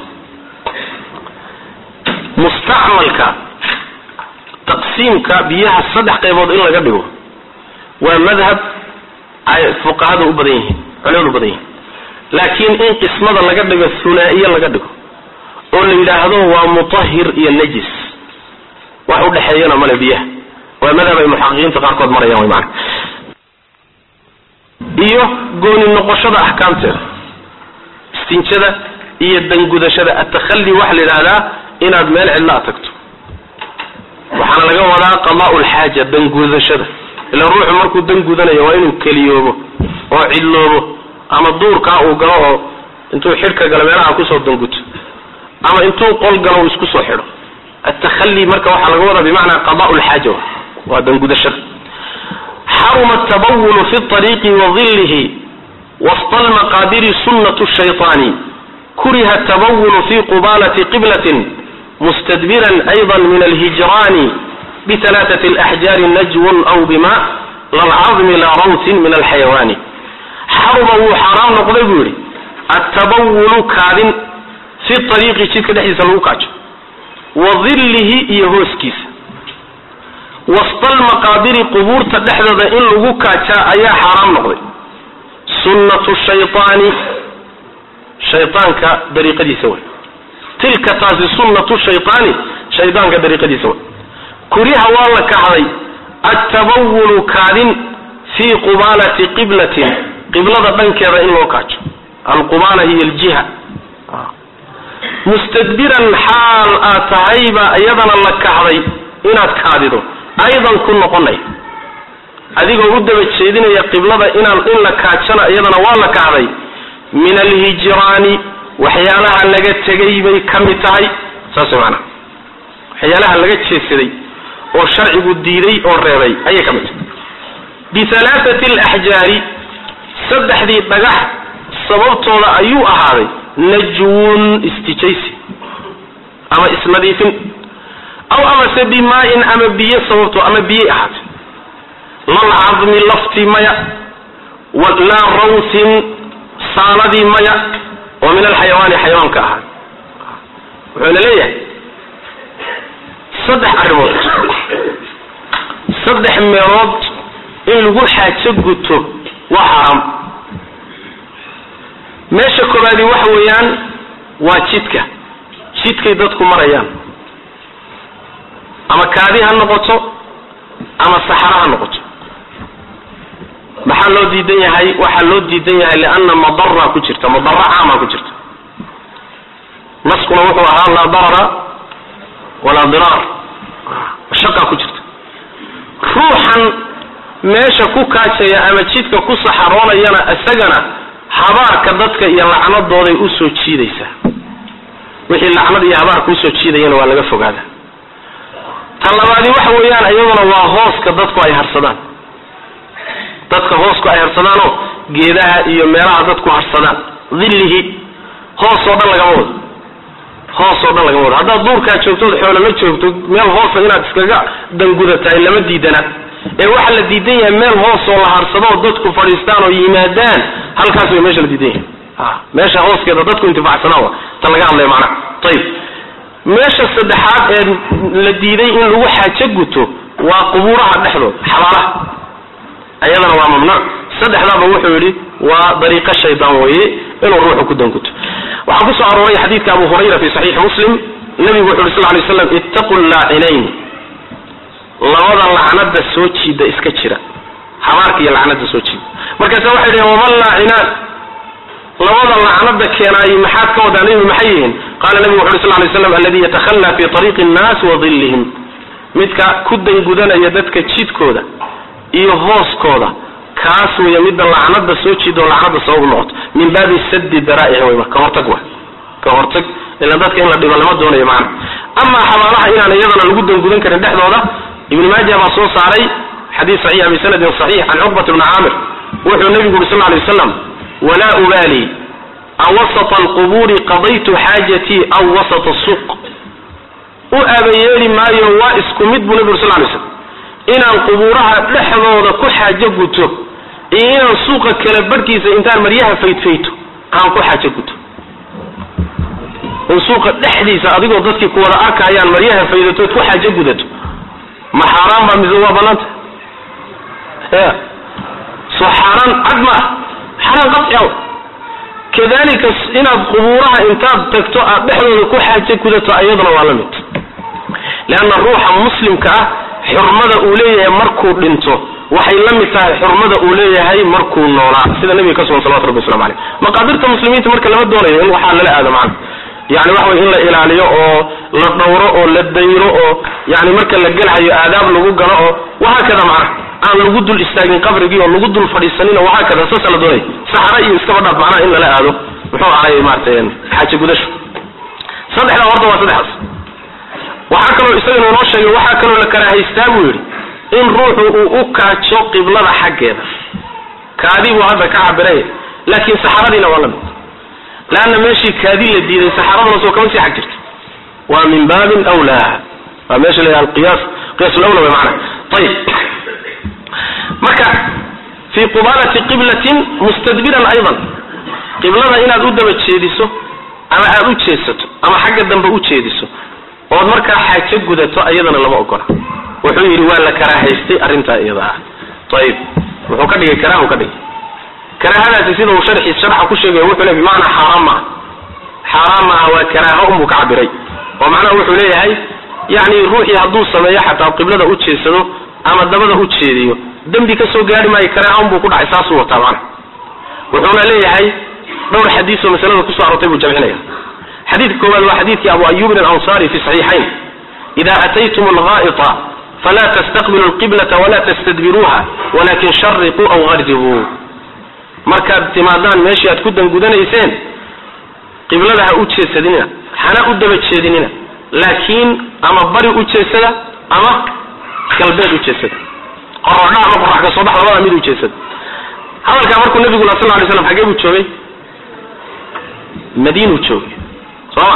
[SPEAKER 2] mustacmalka taqsiimka biyaha saddex qaybood in laga dhigo waa madhab ay fuqahada u badan yihiin culimadu u badan yihiin laakiin in qismada laga dhigo hunaa'iye laga dhigo oo la yidhaahdo waa mutahir iyo najis wax udhexeeyana male biyaha waa madhab ay muxaqiqiinta qaarkood marayaan wy maana iyo gooni noqoshada axkaamteeda istinjada iyo dangudashada atakhali waxaa la yidhahdaa inaad meel cidla a tagto waxaana laga wadaa qadaa'u lxaaja dangudashada ila ruuxu markuu dangudanayo waa inuu keliyoobo oo cidloobo ama duurkaa uu galo oo intuu xidhka galo meelaha kusoo danguto ama intuu qol galo uu isku soo xidho atakhali marka waxaa laga wadaa bimacnaa qadaa'u lxaaja waa dangudashada xaruma atabawulu fi ariiqi wa dilihi wasta almaqaadiri sunnatu shayطaani kuriha atabawulu fi qubalati qiblatin mustadbiran ayضa min alhijraani bitalaatat alaxjaari najwun aw bima lalcadmi la rawtin min alxayawaani xaruma wuu xaaraam noqday buu yidhi atabawulu kaadin fi ariiqi jidka dhexdiisa lagu kaajo wa dilihi iyo hooskiisa wasta almaqaabiri qubuurta dhexdooda in lagu kaajaa ayaa xaaraam noqday sunnatu shayطaani shaydaanka dariiqadiisa way tilka taasi sunnatu shayطaani shaydaanka dariiqadiisa way kuriha waa la kahday attabawulu kaadin fii qubaalati qiblatin qiblada dhankeeda in loo kaajo alqubaala hiy aljiha mustadbiran xaal aad tahayba iyadana la kahday inaad kaadido aydan ku noqonay adigoo u daba jeedinaya qiblada inaan in la kaajana iyadana waa la kahday min alhijraani waxyaalaha laga tegay bay ka mid tahay saas maanaa waxyaalaha laga jeesaday oo sharcigu diiday oo reebay ayay ka mid tahay bihalaathati alaxjaari saddexdii dhagax sababtooda ayuu ahaaday najwun istijaysi ama isnadiifin aw amase bimaa-in ama biyo sababtoo ama biyey ahaatay lalcadmi laftii maya laa rawtin saaladii maya oo min alxayawaani xayawaanka ahaa wuxuuna leeyahay saddex arrimood saddex meelood in lagu xaajo guto waa xaraam meesha koobaadi waxa weeyaan waa jidka jidkay dadku marayaan ama kaadi ha noqoto ama saxaro ha noqoto maxaa loo diidan yahay waxaa loo diidan yahay lianna madara ku jirta madara caama ku jirta naskuna wuxuu ahaa laa darara walaa diraar mashaqa ku jirta ruuxan meesha ku kaajaya ama jidka ku saxaroonayana isagana habaarka dadka iyo lacnadooday usoo jiidaysaa wixii lacnad iyo habaarka usoo jiidayana waa laga fogaada tan labaadi waxa weeyaan iyaduna waa hooska dadku ay harsadaan dadka hoosku ay harsadaanoo geedaha iyo meelaha dadku harsadaan dillihi hoos oo dhan lagama wado hoos oo dhan lagama wado haddaad duurkaa joogtood xoolo la joogto meel hoosa inaad iskaga dangudatahay lama diidana ee waxaa la diidan yahay meel hoos oo la harsado oo dadku fadhiistaan oo yimaadaan halkaas way meesha la diidan yahay a meesha hooskeeda dadku intifacsanaan wa tan laga hadlaya macnaha ayib meesha saddexaad ee la diiday in lagu xaajo guto waa qubuuraha dhexdooda xabaalaha ayadana waa mamnuuc saddexdaaba wuxuu yidhi waa dariiqo shaydaan weeye inuu ruuxu ku danguto waxaa kusoo arooray xadiidka abu hurayra fi saxiixi muslim nabigu wuxu yhi sal lay slam ittaqu llaacinayn labada lacnada soo jiida iska jira habaarka iyo lacnada soo jiida markaasa waxay dhaheen waman laacinaan labada lacnada keenaayi maxaad ka wadaa nabigu maxay yihiin qaala nabigu wuxu uri sal lay slam aladi yatakhallaa fi ariiqi nnaas wa dillihim midka ku dangudanaya dadka jidkooda iyo hooskooda kaas weeye midda lacnada soo jiida oo lacnada sabab noqoto min baabi sadi daraa'ic weyma ka hortag wa ka hortag ilan dadka in la dhibo lama doonayo macna amaa xabaalaha inaan iyadana lagu dangudan karin dhexdooda ibn maaja baa soo saaray xadiid saxiix bisanadin saxiix can cuqbat bni caamir wuxuu nabigu uri sal ly waslam walaa ubaali awasata alqubuuri qadaytu xaajatii aw wasata suuq u aabayeeli maayo waa isku mid buu nabi uri sal lay slam inaan qubuuraha dhexdooda ku xaajo guto iyo inaan suuqa kala barhkiisa intaan maryaha faydfayto aan ku xaajo guto in suuqa dhexdiisa adigoo dadkii kuwada arkayaan maryaha faydatood ku xaajo gudato ma xaaraan baa mise waa banaanta ya soo xaaraan cad ma ah xaaraan qaciaw kadalika inaad qubuuraha intaad tagto aad dhexdooda ku xaajo gudato ayaduna waa la mid leanna ruuxa muslimka ah xurmada uu leeyahay markuu dhinto waxay la mid tahay xurmada uu leeyahay markuu noolaa sida nabiga ka sugan salawatu rabbi waslamu aleyh maqaadirta muslimiinta marka lama doonayo in waxaa lala aado macana yani waxa wey in la ilaaliyo oo la dhawro oo la dayro oo yani marka la gelhayo aadaab lagu galo oo wahaakada macna aan lagu dul istaagin qabrigii oo lagu dul fadhiisanin oo wahaakada saasa la doonay saxara iyo iskaba dhaaf macnaha in lala aado muxuu ahay maarata xaaji gudasho saddexdaa horta waa saddexdaas waxaa kaloo isagana inoo sheegay waxaa kaloo la karaahaystaa buu yidhi in ruuxu uu u kaajo qiblada xaggeeda kaadi buu hadda ka cabiray laakiin saxaradiina waa la mid leanna meeshii kaadi la diiday saxaraduna soo kama sii xag jirta waa min baabin wlaa waa meesha la alqiyaas qiyas lawla way macana ayib marka fii qubalati qiblatin mustadbiran aydan qiblada inaad u daba jeediso ama aad u jeedsato ama xagga dambe u jeediso ood markaa xaajo gudato ayadana lama ogola wuxuu yidhi waa la karaahaystay arrintaa iyada ah ayib wuxuu ka dhigay karaahu ka dhigay karaahadaasi sida uu sharxi sharxa ku sheegay wuxuu le bimacnaa xaaraan maaha xaaraan maaha waa karaaho unbuu ka cabiray oo macnaha wuxuu leeyahay yani ruuxii hadduu sameeyo xataa qiblada u jeedsado ama dabada u jeediyo dembi ka soo gaari maayo karaaho unbuu ku dhacay saasuu wataa macna wuxuuna leeyahay dhowr xadiis oo masalada kusoo arortay buu jamcinaya xadiidka koowaad waa xadiidkii abu ayubin alanصari fi saxiixayn ida ataytum alghaa'ita fala tastaqbilu lqiblata wala tastadbiruuha walakin shariquu aw gardibuu markaad timaadaan meeshii aad ku dangudanayseen qiblada ha u jeedsadinina hana u daba jeedinina laakiin ama bari u jeedsada ama galbeed u jeedsada qorodha ama qorax ka soo bax labada mid u jeedsada hadalkaa markuu nabigu la sal lay slam xagee buu joogay madiinuu joogay sooma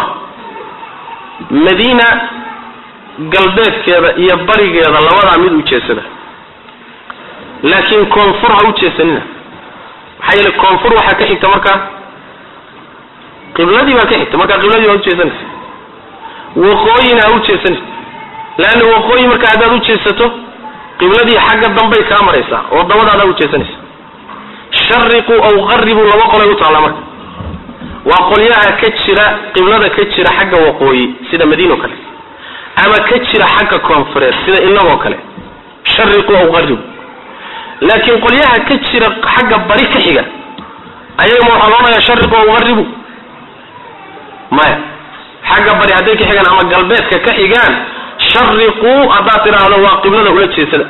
[SPEAKER 2] madiina galbeedkeeda iyo barigeeda labadaa mid u jeedsada laakiin koonfur ha u jeedsanina maxaa yeele koonfur waxaa ka xigta markaa qibladii baa ka xigta markaa qibladii baa ujeesanaysa waqooyina ha u jeesanaysa leanna waqooyi markaa haddaad u jeesato qibladii xagga dambay kaa maraysaa oo dabadaada ha u jeesanaysa shariquu aw qaribuu laba qolay u taallaa marka waa qolyaha ka jira qiblada ka jira xagga waqooyi sida madiino kale ama ka jira xagga koonfureed sida inagoo kale shariqu aw qaribu laakiin qolyaha ka jira xagga bari ka xiga ayagama waxaa loodhanayaa shariqu aw qaribu maya xagga bari hadday ka xigaan ama galbeedka ka xigaan shariquu haddaad tidhaahdo waa qiblada ula jeesada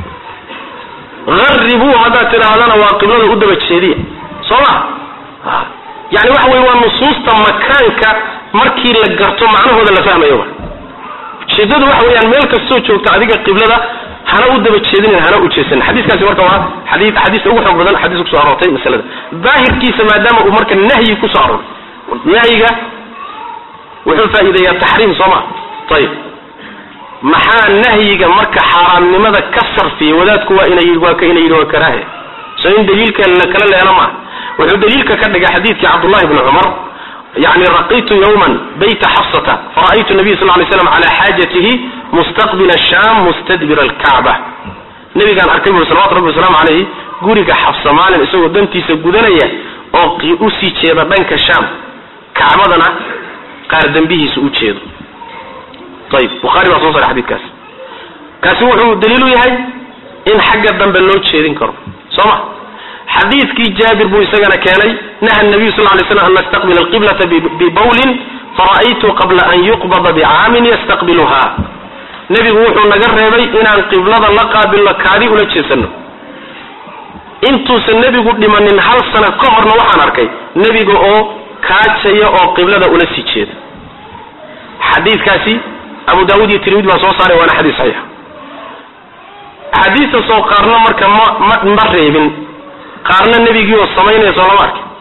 [SPEAKER 2] haribuu haddaad tidhaahdana waa qiblada u daba jeediya soo ma yani waxa weye waa nusuusta makaanka markii la garto macnahooda la fahmayo ujeedadu waxa weeyaan meel kastoo joogta adiga qiblada hana u daba jeedinin hana u jeesanin xadiiskaasi marka waa xadii xadiista ugu xoog badan xadiis kusoo aroortay masalada daahirkiisa maadaama uu marka nahyi kusoo arooray nahyiga wuxuu faa'iideeyaa taxriim soo ma ayib maxaa nahyiga marka xaaraamnimada ka sarfiya wadaadku waa ina waa ka ina yidhi waa karaahe so in daliilka kala leelo maaha wuxuu daliilka ka dhigay xadiidkii cabdullahi bni cumar yani raqitu yawman bayta xafsata fara'aytu nabiy sal lay slam cala xaajatihi mustaqbila sham mustadbira alkacba nabigaan arkay buri salawatu rabbi wasalaamu calayh guriga xafsa maalin isagoo dantiisa gudanaya oo usii jeeda dhanka sham kacbadana qaar dembihiisa u jeedo ayib buhaari baa soo saray xadidkaas kaasi wuxuu daliilu yahay in xagga dambe loo jeedin karo soo ma xadiidkii jaabir buu isagana keenay naha nabiyu sal lay slam an nastaqbila alqiblata bibawlin fara'aytu qabla an yuqbada bicaamin yastaqbiluha nebigu wuxuu naga reebay inaan qiblada la qaabilno kaadi ula jeesano intuusan nebigu dhimanin hal sana ka horna waxaan arkay nebiga oo kaajaya oo qiblada ula sii jeeda xadiidkaasi abu daawud iyo tirmidi baa soo saaray waana xadiis saxiix xadiista soo qaarna marka ma ma ma reebin qaarna nebigii oo samaynaya soo lama arkin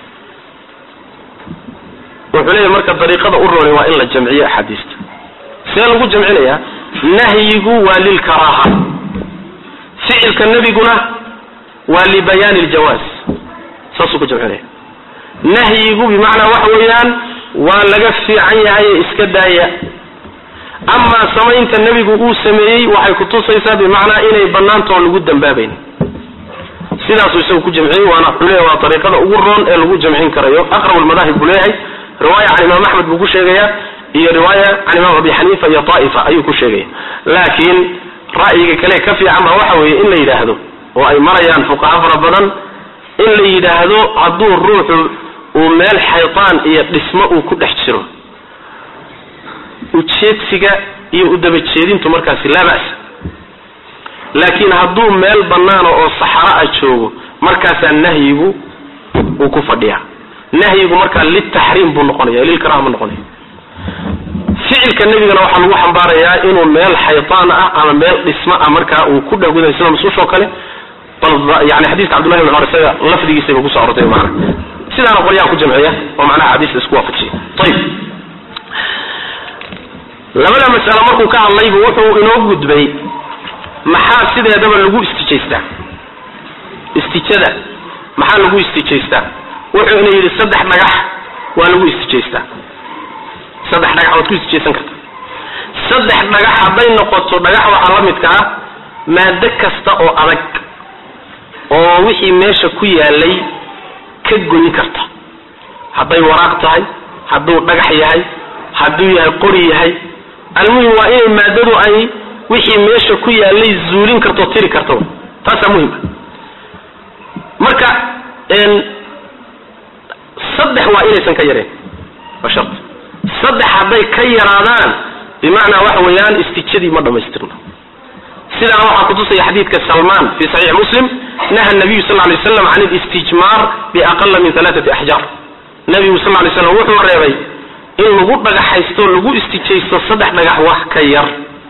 [SPEAKER 2] wuxuu leeyahy marka dariiqada u roonay waa in la jamciyo axaadiista see lagu jamcinayaa nahyigu waa lilkaraaha ficilka nebiguna waa libayaani ljawaaz saasuu ku jamcinaya nahyigu bimacnaa waxa weeyaan waa laga fiican yahay ee iska daaya amaa samaynta nebigu uu sameeyey waxay kutusaysaa bimacnaa inay banaantoon lagu dambaabayn sidaasuu isagu ku jamciyey waana wuxuu leeyahy waa dariiqada ugu roon ee lagu jamcin karayo aqrab almadaahib buu leeyahay riwaaya can imaam axmed buu ku sheegaya iyo riwaaya can imaam abi xaniifa iyo taaifa ayuu ku sheegaya laakiin ra'yiga kale ka fiican baa waxa weeye in la yidhaahdo oo ay marayaan fuqaha fara badan in la yidhaahdo hadduu ruuxu uu meel xaytaan iyo dhismo uu ku dhex jiro ujeedsiga iyo udabajeedintu markaasi laa ba'sa laakiin hadduu meel bannaana oo saxara a joogo markaasaa nahyigu uu ku fadhiyaa nahyigu markaa liltaxriim buu noqonaya lilkaraha ma noqonaya ficilka nebigana waxaa lagu xambaarayaa inuu meel xaytaan ah ama meel dhismo ah markaa uu ku dhahguday sida masuushoo kale bal yani xadiiska cabdullahi bin cumar isaga lafdigiisayba kuso arortay maana sidaana qolyaha ku jamciya oo macnaha xadiista isku waafajiya ayib labada mas'alo markuu ka hadlaybu wuxuu inoo gudbay maxaa sideedaba lagu istijaystaa istijada maxaa lagu istijaystaa wuxuu ina yidhi saddex dhagax waa lagu istijaystaa saddex dhagax waad ku istijaysan karta saddex dhagax hadday noqoto dhagax waxaa la midka ah maado kasta oo adag oo wixii meesha ku yaalay ka goyn karta hadday waraaq tahay hadduu dhagax yahay hadduu yahay qori yahay almuhim waa inay maadadu ay wixii meesha ku yaalay zuulin karto tiri karto taasaa muhima marka saddex waa inaysan ka yareen waa shart saddex hadday ka yaraadaan bimacnaa waxa weeyaan istijadii ma dhamaystirno sidaana waxaa kutusaya xadiidka salman fi saxiix muslim naha nabiyu sal lay slam can alistijmaar biaqala min alaaati axjaar nabigu sal lay slam wuxuu reebay in lagu dhagaxaysto lagu istijaysto saddex dhagax wax ka yar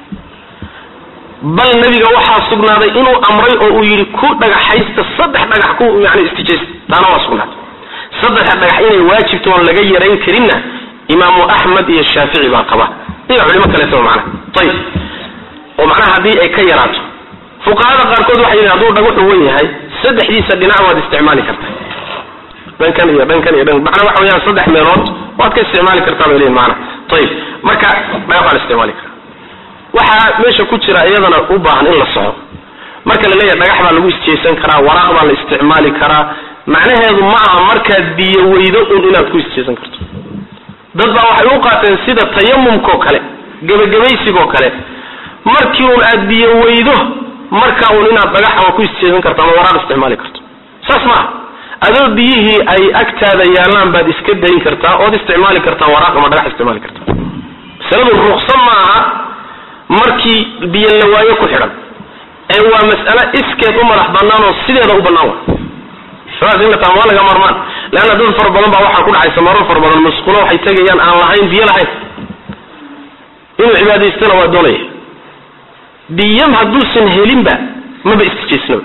[SPEAKER 2] bal nabiga waxaa sugnaaday inuu amray oo uu yidhi ku dhagaxaysta saddex dhagax ku yani istijaysta taana waa sugnaaday saddexa dhagax inay waajibto oon laga yarayn karinna imaamu axmed iyo shaafici baa qaba iyo culimo kaleetaba macnaha ayib oo macnaha haddii ay ka yaraato fuqahada qaarkood waxay yidhin hadduu dhagaxu wen yahay saddexdiisa dhinac waad isticmaali kartaa dhankan iyo dhankan iyo dhan macnaa waxa weeyaan saddex meelood waad ka isticmaali kartaa bay leeyihin macnaha ayib marka dhagax waa la isticmaali karaa waxaa meesha ku jira iyadana u baahan in la soco marka la leeyahay dhagax baa lagu isjeysan karaa waraaq baa la isticmaali karaa macnaheedu ma aha markaad biyo weydo un inaad ku isjeysan karto dad baa waxay u qaateen sida tayamumkao kale gebagabaysigoo kale markii uun aad biyo weydo marka uun inaad dhagaxa waa ku istijeesan karto ama waraaq isticmaali karto saas maaha adoo biyihii ay agtaada yaallaan baad iska dayn kartaa ood isticmaali kartaa waraaq ama dhagax isticmaali kartaa masaladu ruqsa maaha markii biyo la waayo ku xidhan ee waa mas'ale iskeed u madax bannaan oo sideeda u bannaan wa saas in la taama waa laga marmaan leanna dad fara badan baa waxaa ku dhacaysa marar fara badan masquulo waxay tegayaan aan lahayn biyo lahayn inuu cibaadaystana waa doonaya biyam hadduusan helinba maba istijeysnaba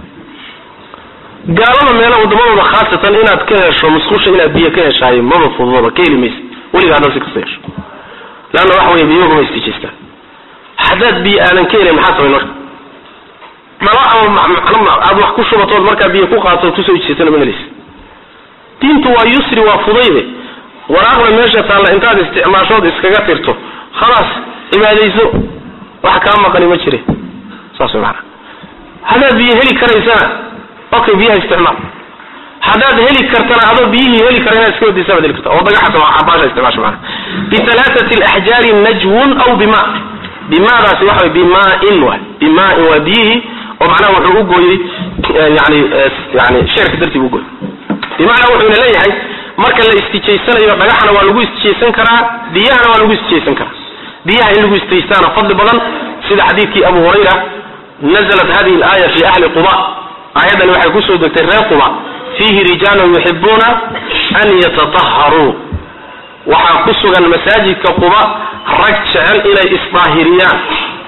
[SPEAKER 2] gaalada meela wadamadooda khaasatan inaad ka hesho musqusha inaad biyo ka heshaayo maba fududaba ka heli maysa weliga haddaad si kasta hesho leanna waxa weeye biyogama istijeystaan haddaad biyo aadan ka helin maxaa samayn marka dhalo ama aad wax ku shubatood markaa biyo ku qaatood kusoo ijeysana ma helaysa diintu waa yusri waa fudayde waraaqda meesha taalla intaad isticmaashood iskaga tirto khalaas cibaadayso wax kaa maqani ma jire saas way maanaa haddaad biyo heli karaysana okay biyaha isticmaal haddaad heli kartana adoo biyihii heli kara inaad iska wadaysa baad heli karta oo dagaxasa baasha isticmaasha maanaa bihalaathati alaxjaari najwun aw bima bimaadaasi waxa way bimaain waay bimaain waa biyihii oo macnaha wuxuu u gooyey yani yani sheerka dartii u gooyey bimacnaa wuxuuna leeyahay marka la istijaysanayo dhagaxana waa lagu istijaysan karaa biyahana waa lagu istijaysan karaa biyaha in lagu istijaystaana fadli badan sida xadiidkii abu hurayra nazalat hadihi alaaya fi ahli quba aayaddani waxay kusoo degtay reer quba fiihi rijaalun yuxibuuna an yatataharuu waxaa ku sugan masaajidka quba rag jecel inay isdaahiriyaan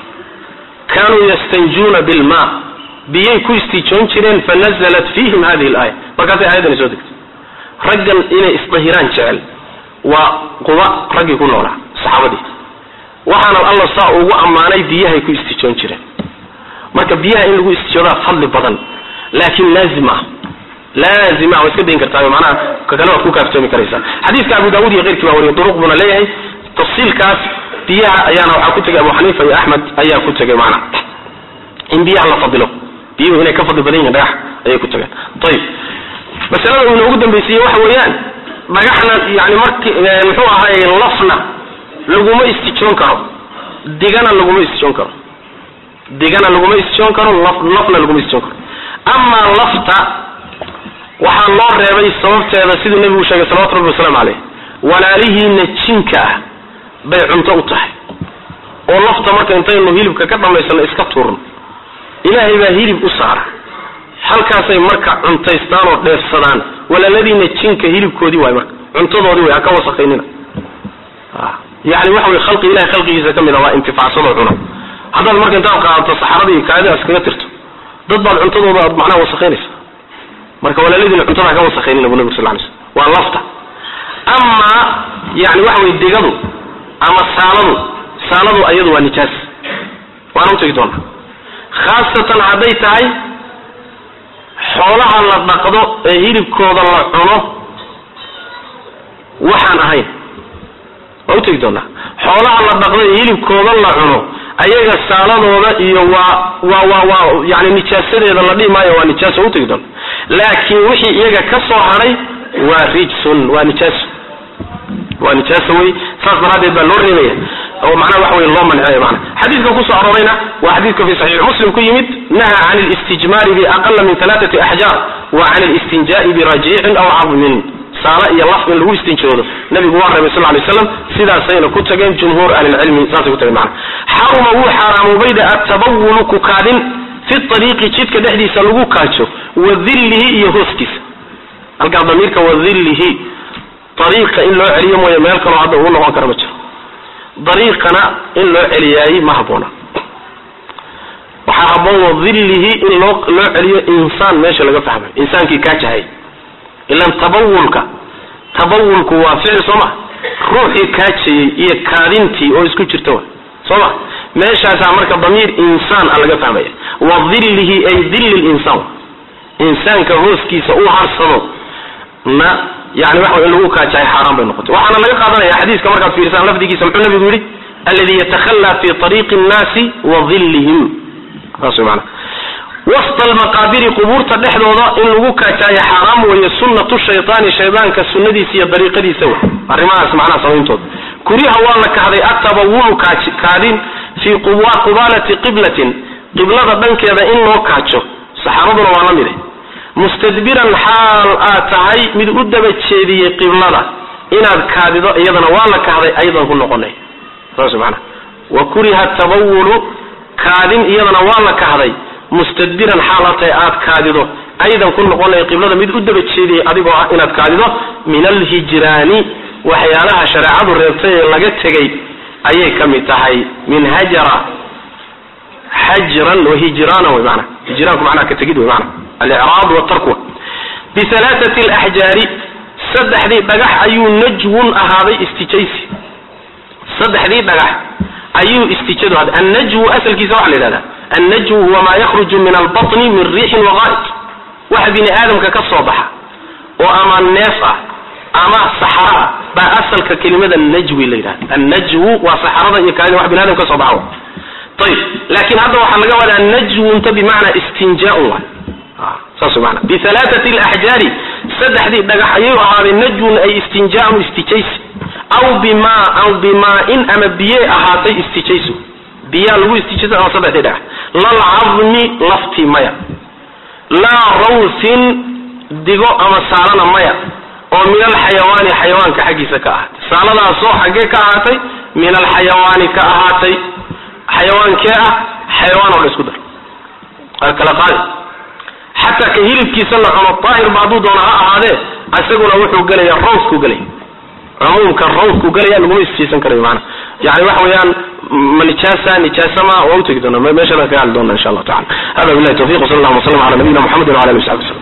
[SPEAKER 2] kaanuu yastanjuuna bilma biyay ku istijoon jireen fanazalat fiihim hadihi alaaya markaasay aayadani soo degtay raggan inay isdahiraan jecel waa quba raggii ku noolaa saxaabadii waxaana alla saa ugu ammaanay biyahay ku istijoon jireen marka biyaha in lagu istijoodaa fadli badan laakiin laazim ah laazim ah waa iska dayn kartaa macnaha kakale waad ku kaaftoomi karaysaa xadiiska abu daawud iyo keyrkii baa wariya duruq buna leeyahay tafsiilkaas biyaha ayaana waxaa ku tegay abu xaniifa iyo axmed ayaa ku tegay macnaha in biyaha la fadilo biyuhu inay ka fadli badan yihin dhagax ayay ku tageen ayib masalada uu inoogu dambaysiiyey waxa weeyaan dhagaxna yani marki muxuu ahaay lafna laguma istijoon karo digana laguma istijoon karo digana laguma istijoon karo lafna laguma istijoon karo amaa lafta waxaa loo reebay sababteeda siduu nebigu sheegay salawatu rabbi wasalaamu caleyh walaalihiina jinka ah bay cunto u tahay oo lafta marka intaynu hilibka ka dhammaysano iska tuurno ilaahay baa hilib u saara halkaasay marka cuntaystaan oo dheefsadaan walaaladiina jinka hilibkoodii waay marka cuntadoodii way ha ka wasakaynina yani waxa wey khalqi ilahay khalqigiisa ka mid a waa intifaacsadoo cuna haddaad marka intaad qaadato saxaradii kaadida iskaga tirto dad baad cuntadooda aad macnaha wasakaynaysa marka walaaladiina cuntada ha ka wasakaynina bu nabig sal lay slm waa lafta amaa yani waxa wey digadu ama saaladu saaladu ayadu waa nijaas waana utegi doonaa khaasatan hadday tahay xoolaha la dhaqdo ee hilibkooda la cuno waxaan ahayn waa utegi doonaa xoolaha la dhaqdo ee hilibkooda la cuno ayaga saaladooda iyo waa waa waa waa yani nijaasadeeda la dhihi maayo waa nijaas waa utegi doona laakiin wixii iyaga ka soo hadhay waa rijsun waa nijaaso waa nijaaso wey saas daraaddeed baa loo reebaya oo macnaha waxa wey loo mancinaya mana xadiidka kusoo aroorayna waa xadiidka fi saxiix muslim ku yimid naha can listijmaari biaqala min alaaati axjaar wa can listinjaai birajicin aw cadmin saala iyo laf in lagu istinjoodo nabigu waa reebay sal lay slam sidaasayna ku tageen jumhuur ahlilcilmi saasay ku tageen mana xaruma wuu xaaraamobayda atabawulu ku kaadin fi ariiqi jidka dhexdiisa lagu kaajo wa dillihi iyo hooskiisa halkaa damiirka wa dillihi ariiqa in loo celiyo mooye meel kaloo hadda uu noqon kara ma jiro dariiqana in loo celiyaayey ma habboona waxaa habboon wadillihi in loo loo celiyo insaan meesha laga fahmayo insaankii kaajahay ilan tabawulka tabawulku waa ficil soo ma ruuxii kaajayey iyo kaadintii oo isku jirta wa soo ma meeshaasaa marka damiir insaan a laga fahmaya wadillihi ay dilli linsaan insaanka hooskiisa uu harsado na yani waxa in lagu kaajahay xaaraan bay noqotay waxaana laga qaadanaya xadiiska markaad fiirisaan lafdigiisa muxuu nabigu yidhi alladii yatakhallaa fi ariiqi nnaasi wa dillihim saas way maana wasta almaqaabiri qubuurta dhexdooda in lagu kaajaayo xaaraam weeye sunnatu shaytaani shaydaanka sunnadiisa iyo dariiqadiisa wey arrimahaas macnaha samayntooda kuriha waa la kahday atabawulu kaadin fii qubaalati qiblatin qiblada dhankeeda in loo kaajo saxaabaduna waa la mide mustadbiran xaal aad tahay mid u daba jeediyey qiblada inaad kaadido iyadana waa la kahday ayadan ku noqonay saas maana wa kuriha tabawulu kaadin iyadana waa la kahday mustadbiran xaal aad tahay aad kaadido aydan ku noqonay qiblada mid u daba jeediyey adigoo ah inaad kaadido min alhijraani waxyaalaha shareecadu reebtay ee laga tegay ayay ka mid tahay min hajara xajran wahijraana wy maana hijraanku macnaha ka tegid wy maana alicraad watarku bihalaathati alaxjaari saddexdii dhagax ayuu najwun ahaaday istijaysi saddexdii dhagax ayuu istijadu ahaaday annajwu asalkiisa waxa la yidhahdaa annajwu huwa maa yakhruju min albatni min riixin waqaa'id waxa bini aadamka ka soo baxa oo ama neef ah ama saxara ah baa asalka kelimada najwi la yidhahda annajwu waa saxarada iyo kaadida wax bini adam ka soo baxa ayib laakin hadda waxaa laga wadaa najwunta bimacnaa istinjaaun waay saas maana bihalaathati alaxjaari saddexdii dhagax ayuu ahaaday najwun ay istinjaaun istijaysi aw bima aw bimaa-in ama biyey ahaatay istijaysu biyaa lagu istijaysa ama saddexdii dhagax lalcadmi lafti maya laa rawsin digo ama saalana maya oo min alxayawaani xayawaanka xaggiisa ka ahaatay saaladaasoo xaggee ka ahaatay min alxayawaani ka ahaatay xayawaankee ah xayawaan oo dha isku dar waa kala qaadi xataa ka hilibkiisa la cuno daahir ba hadduu doona ha ahaadee isaguna wuxuu gelaya rawsku gelaya cumuumka rawsku gelaya laguma isjaysan karayo maana yani waxa weeyaan ma nijaasa nijaasama waa utegi doona meeshana kaga hadli doona insha allahu tacala hada billahi tawfiq wsala allahuma wasalam ala nabiyina muxamedin wala alihi wasaxbi waslm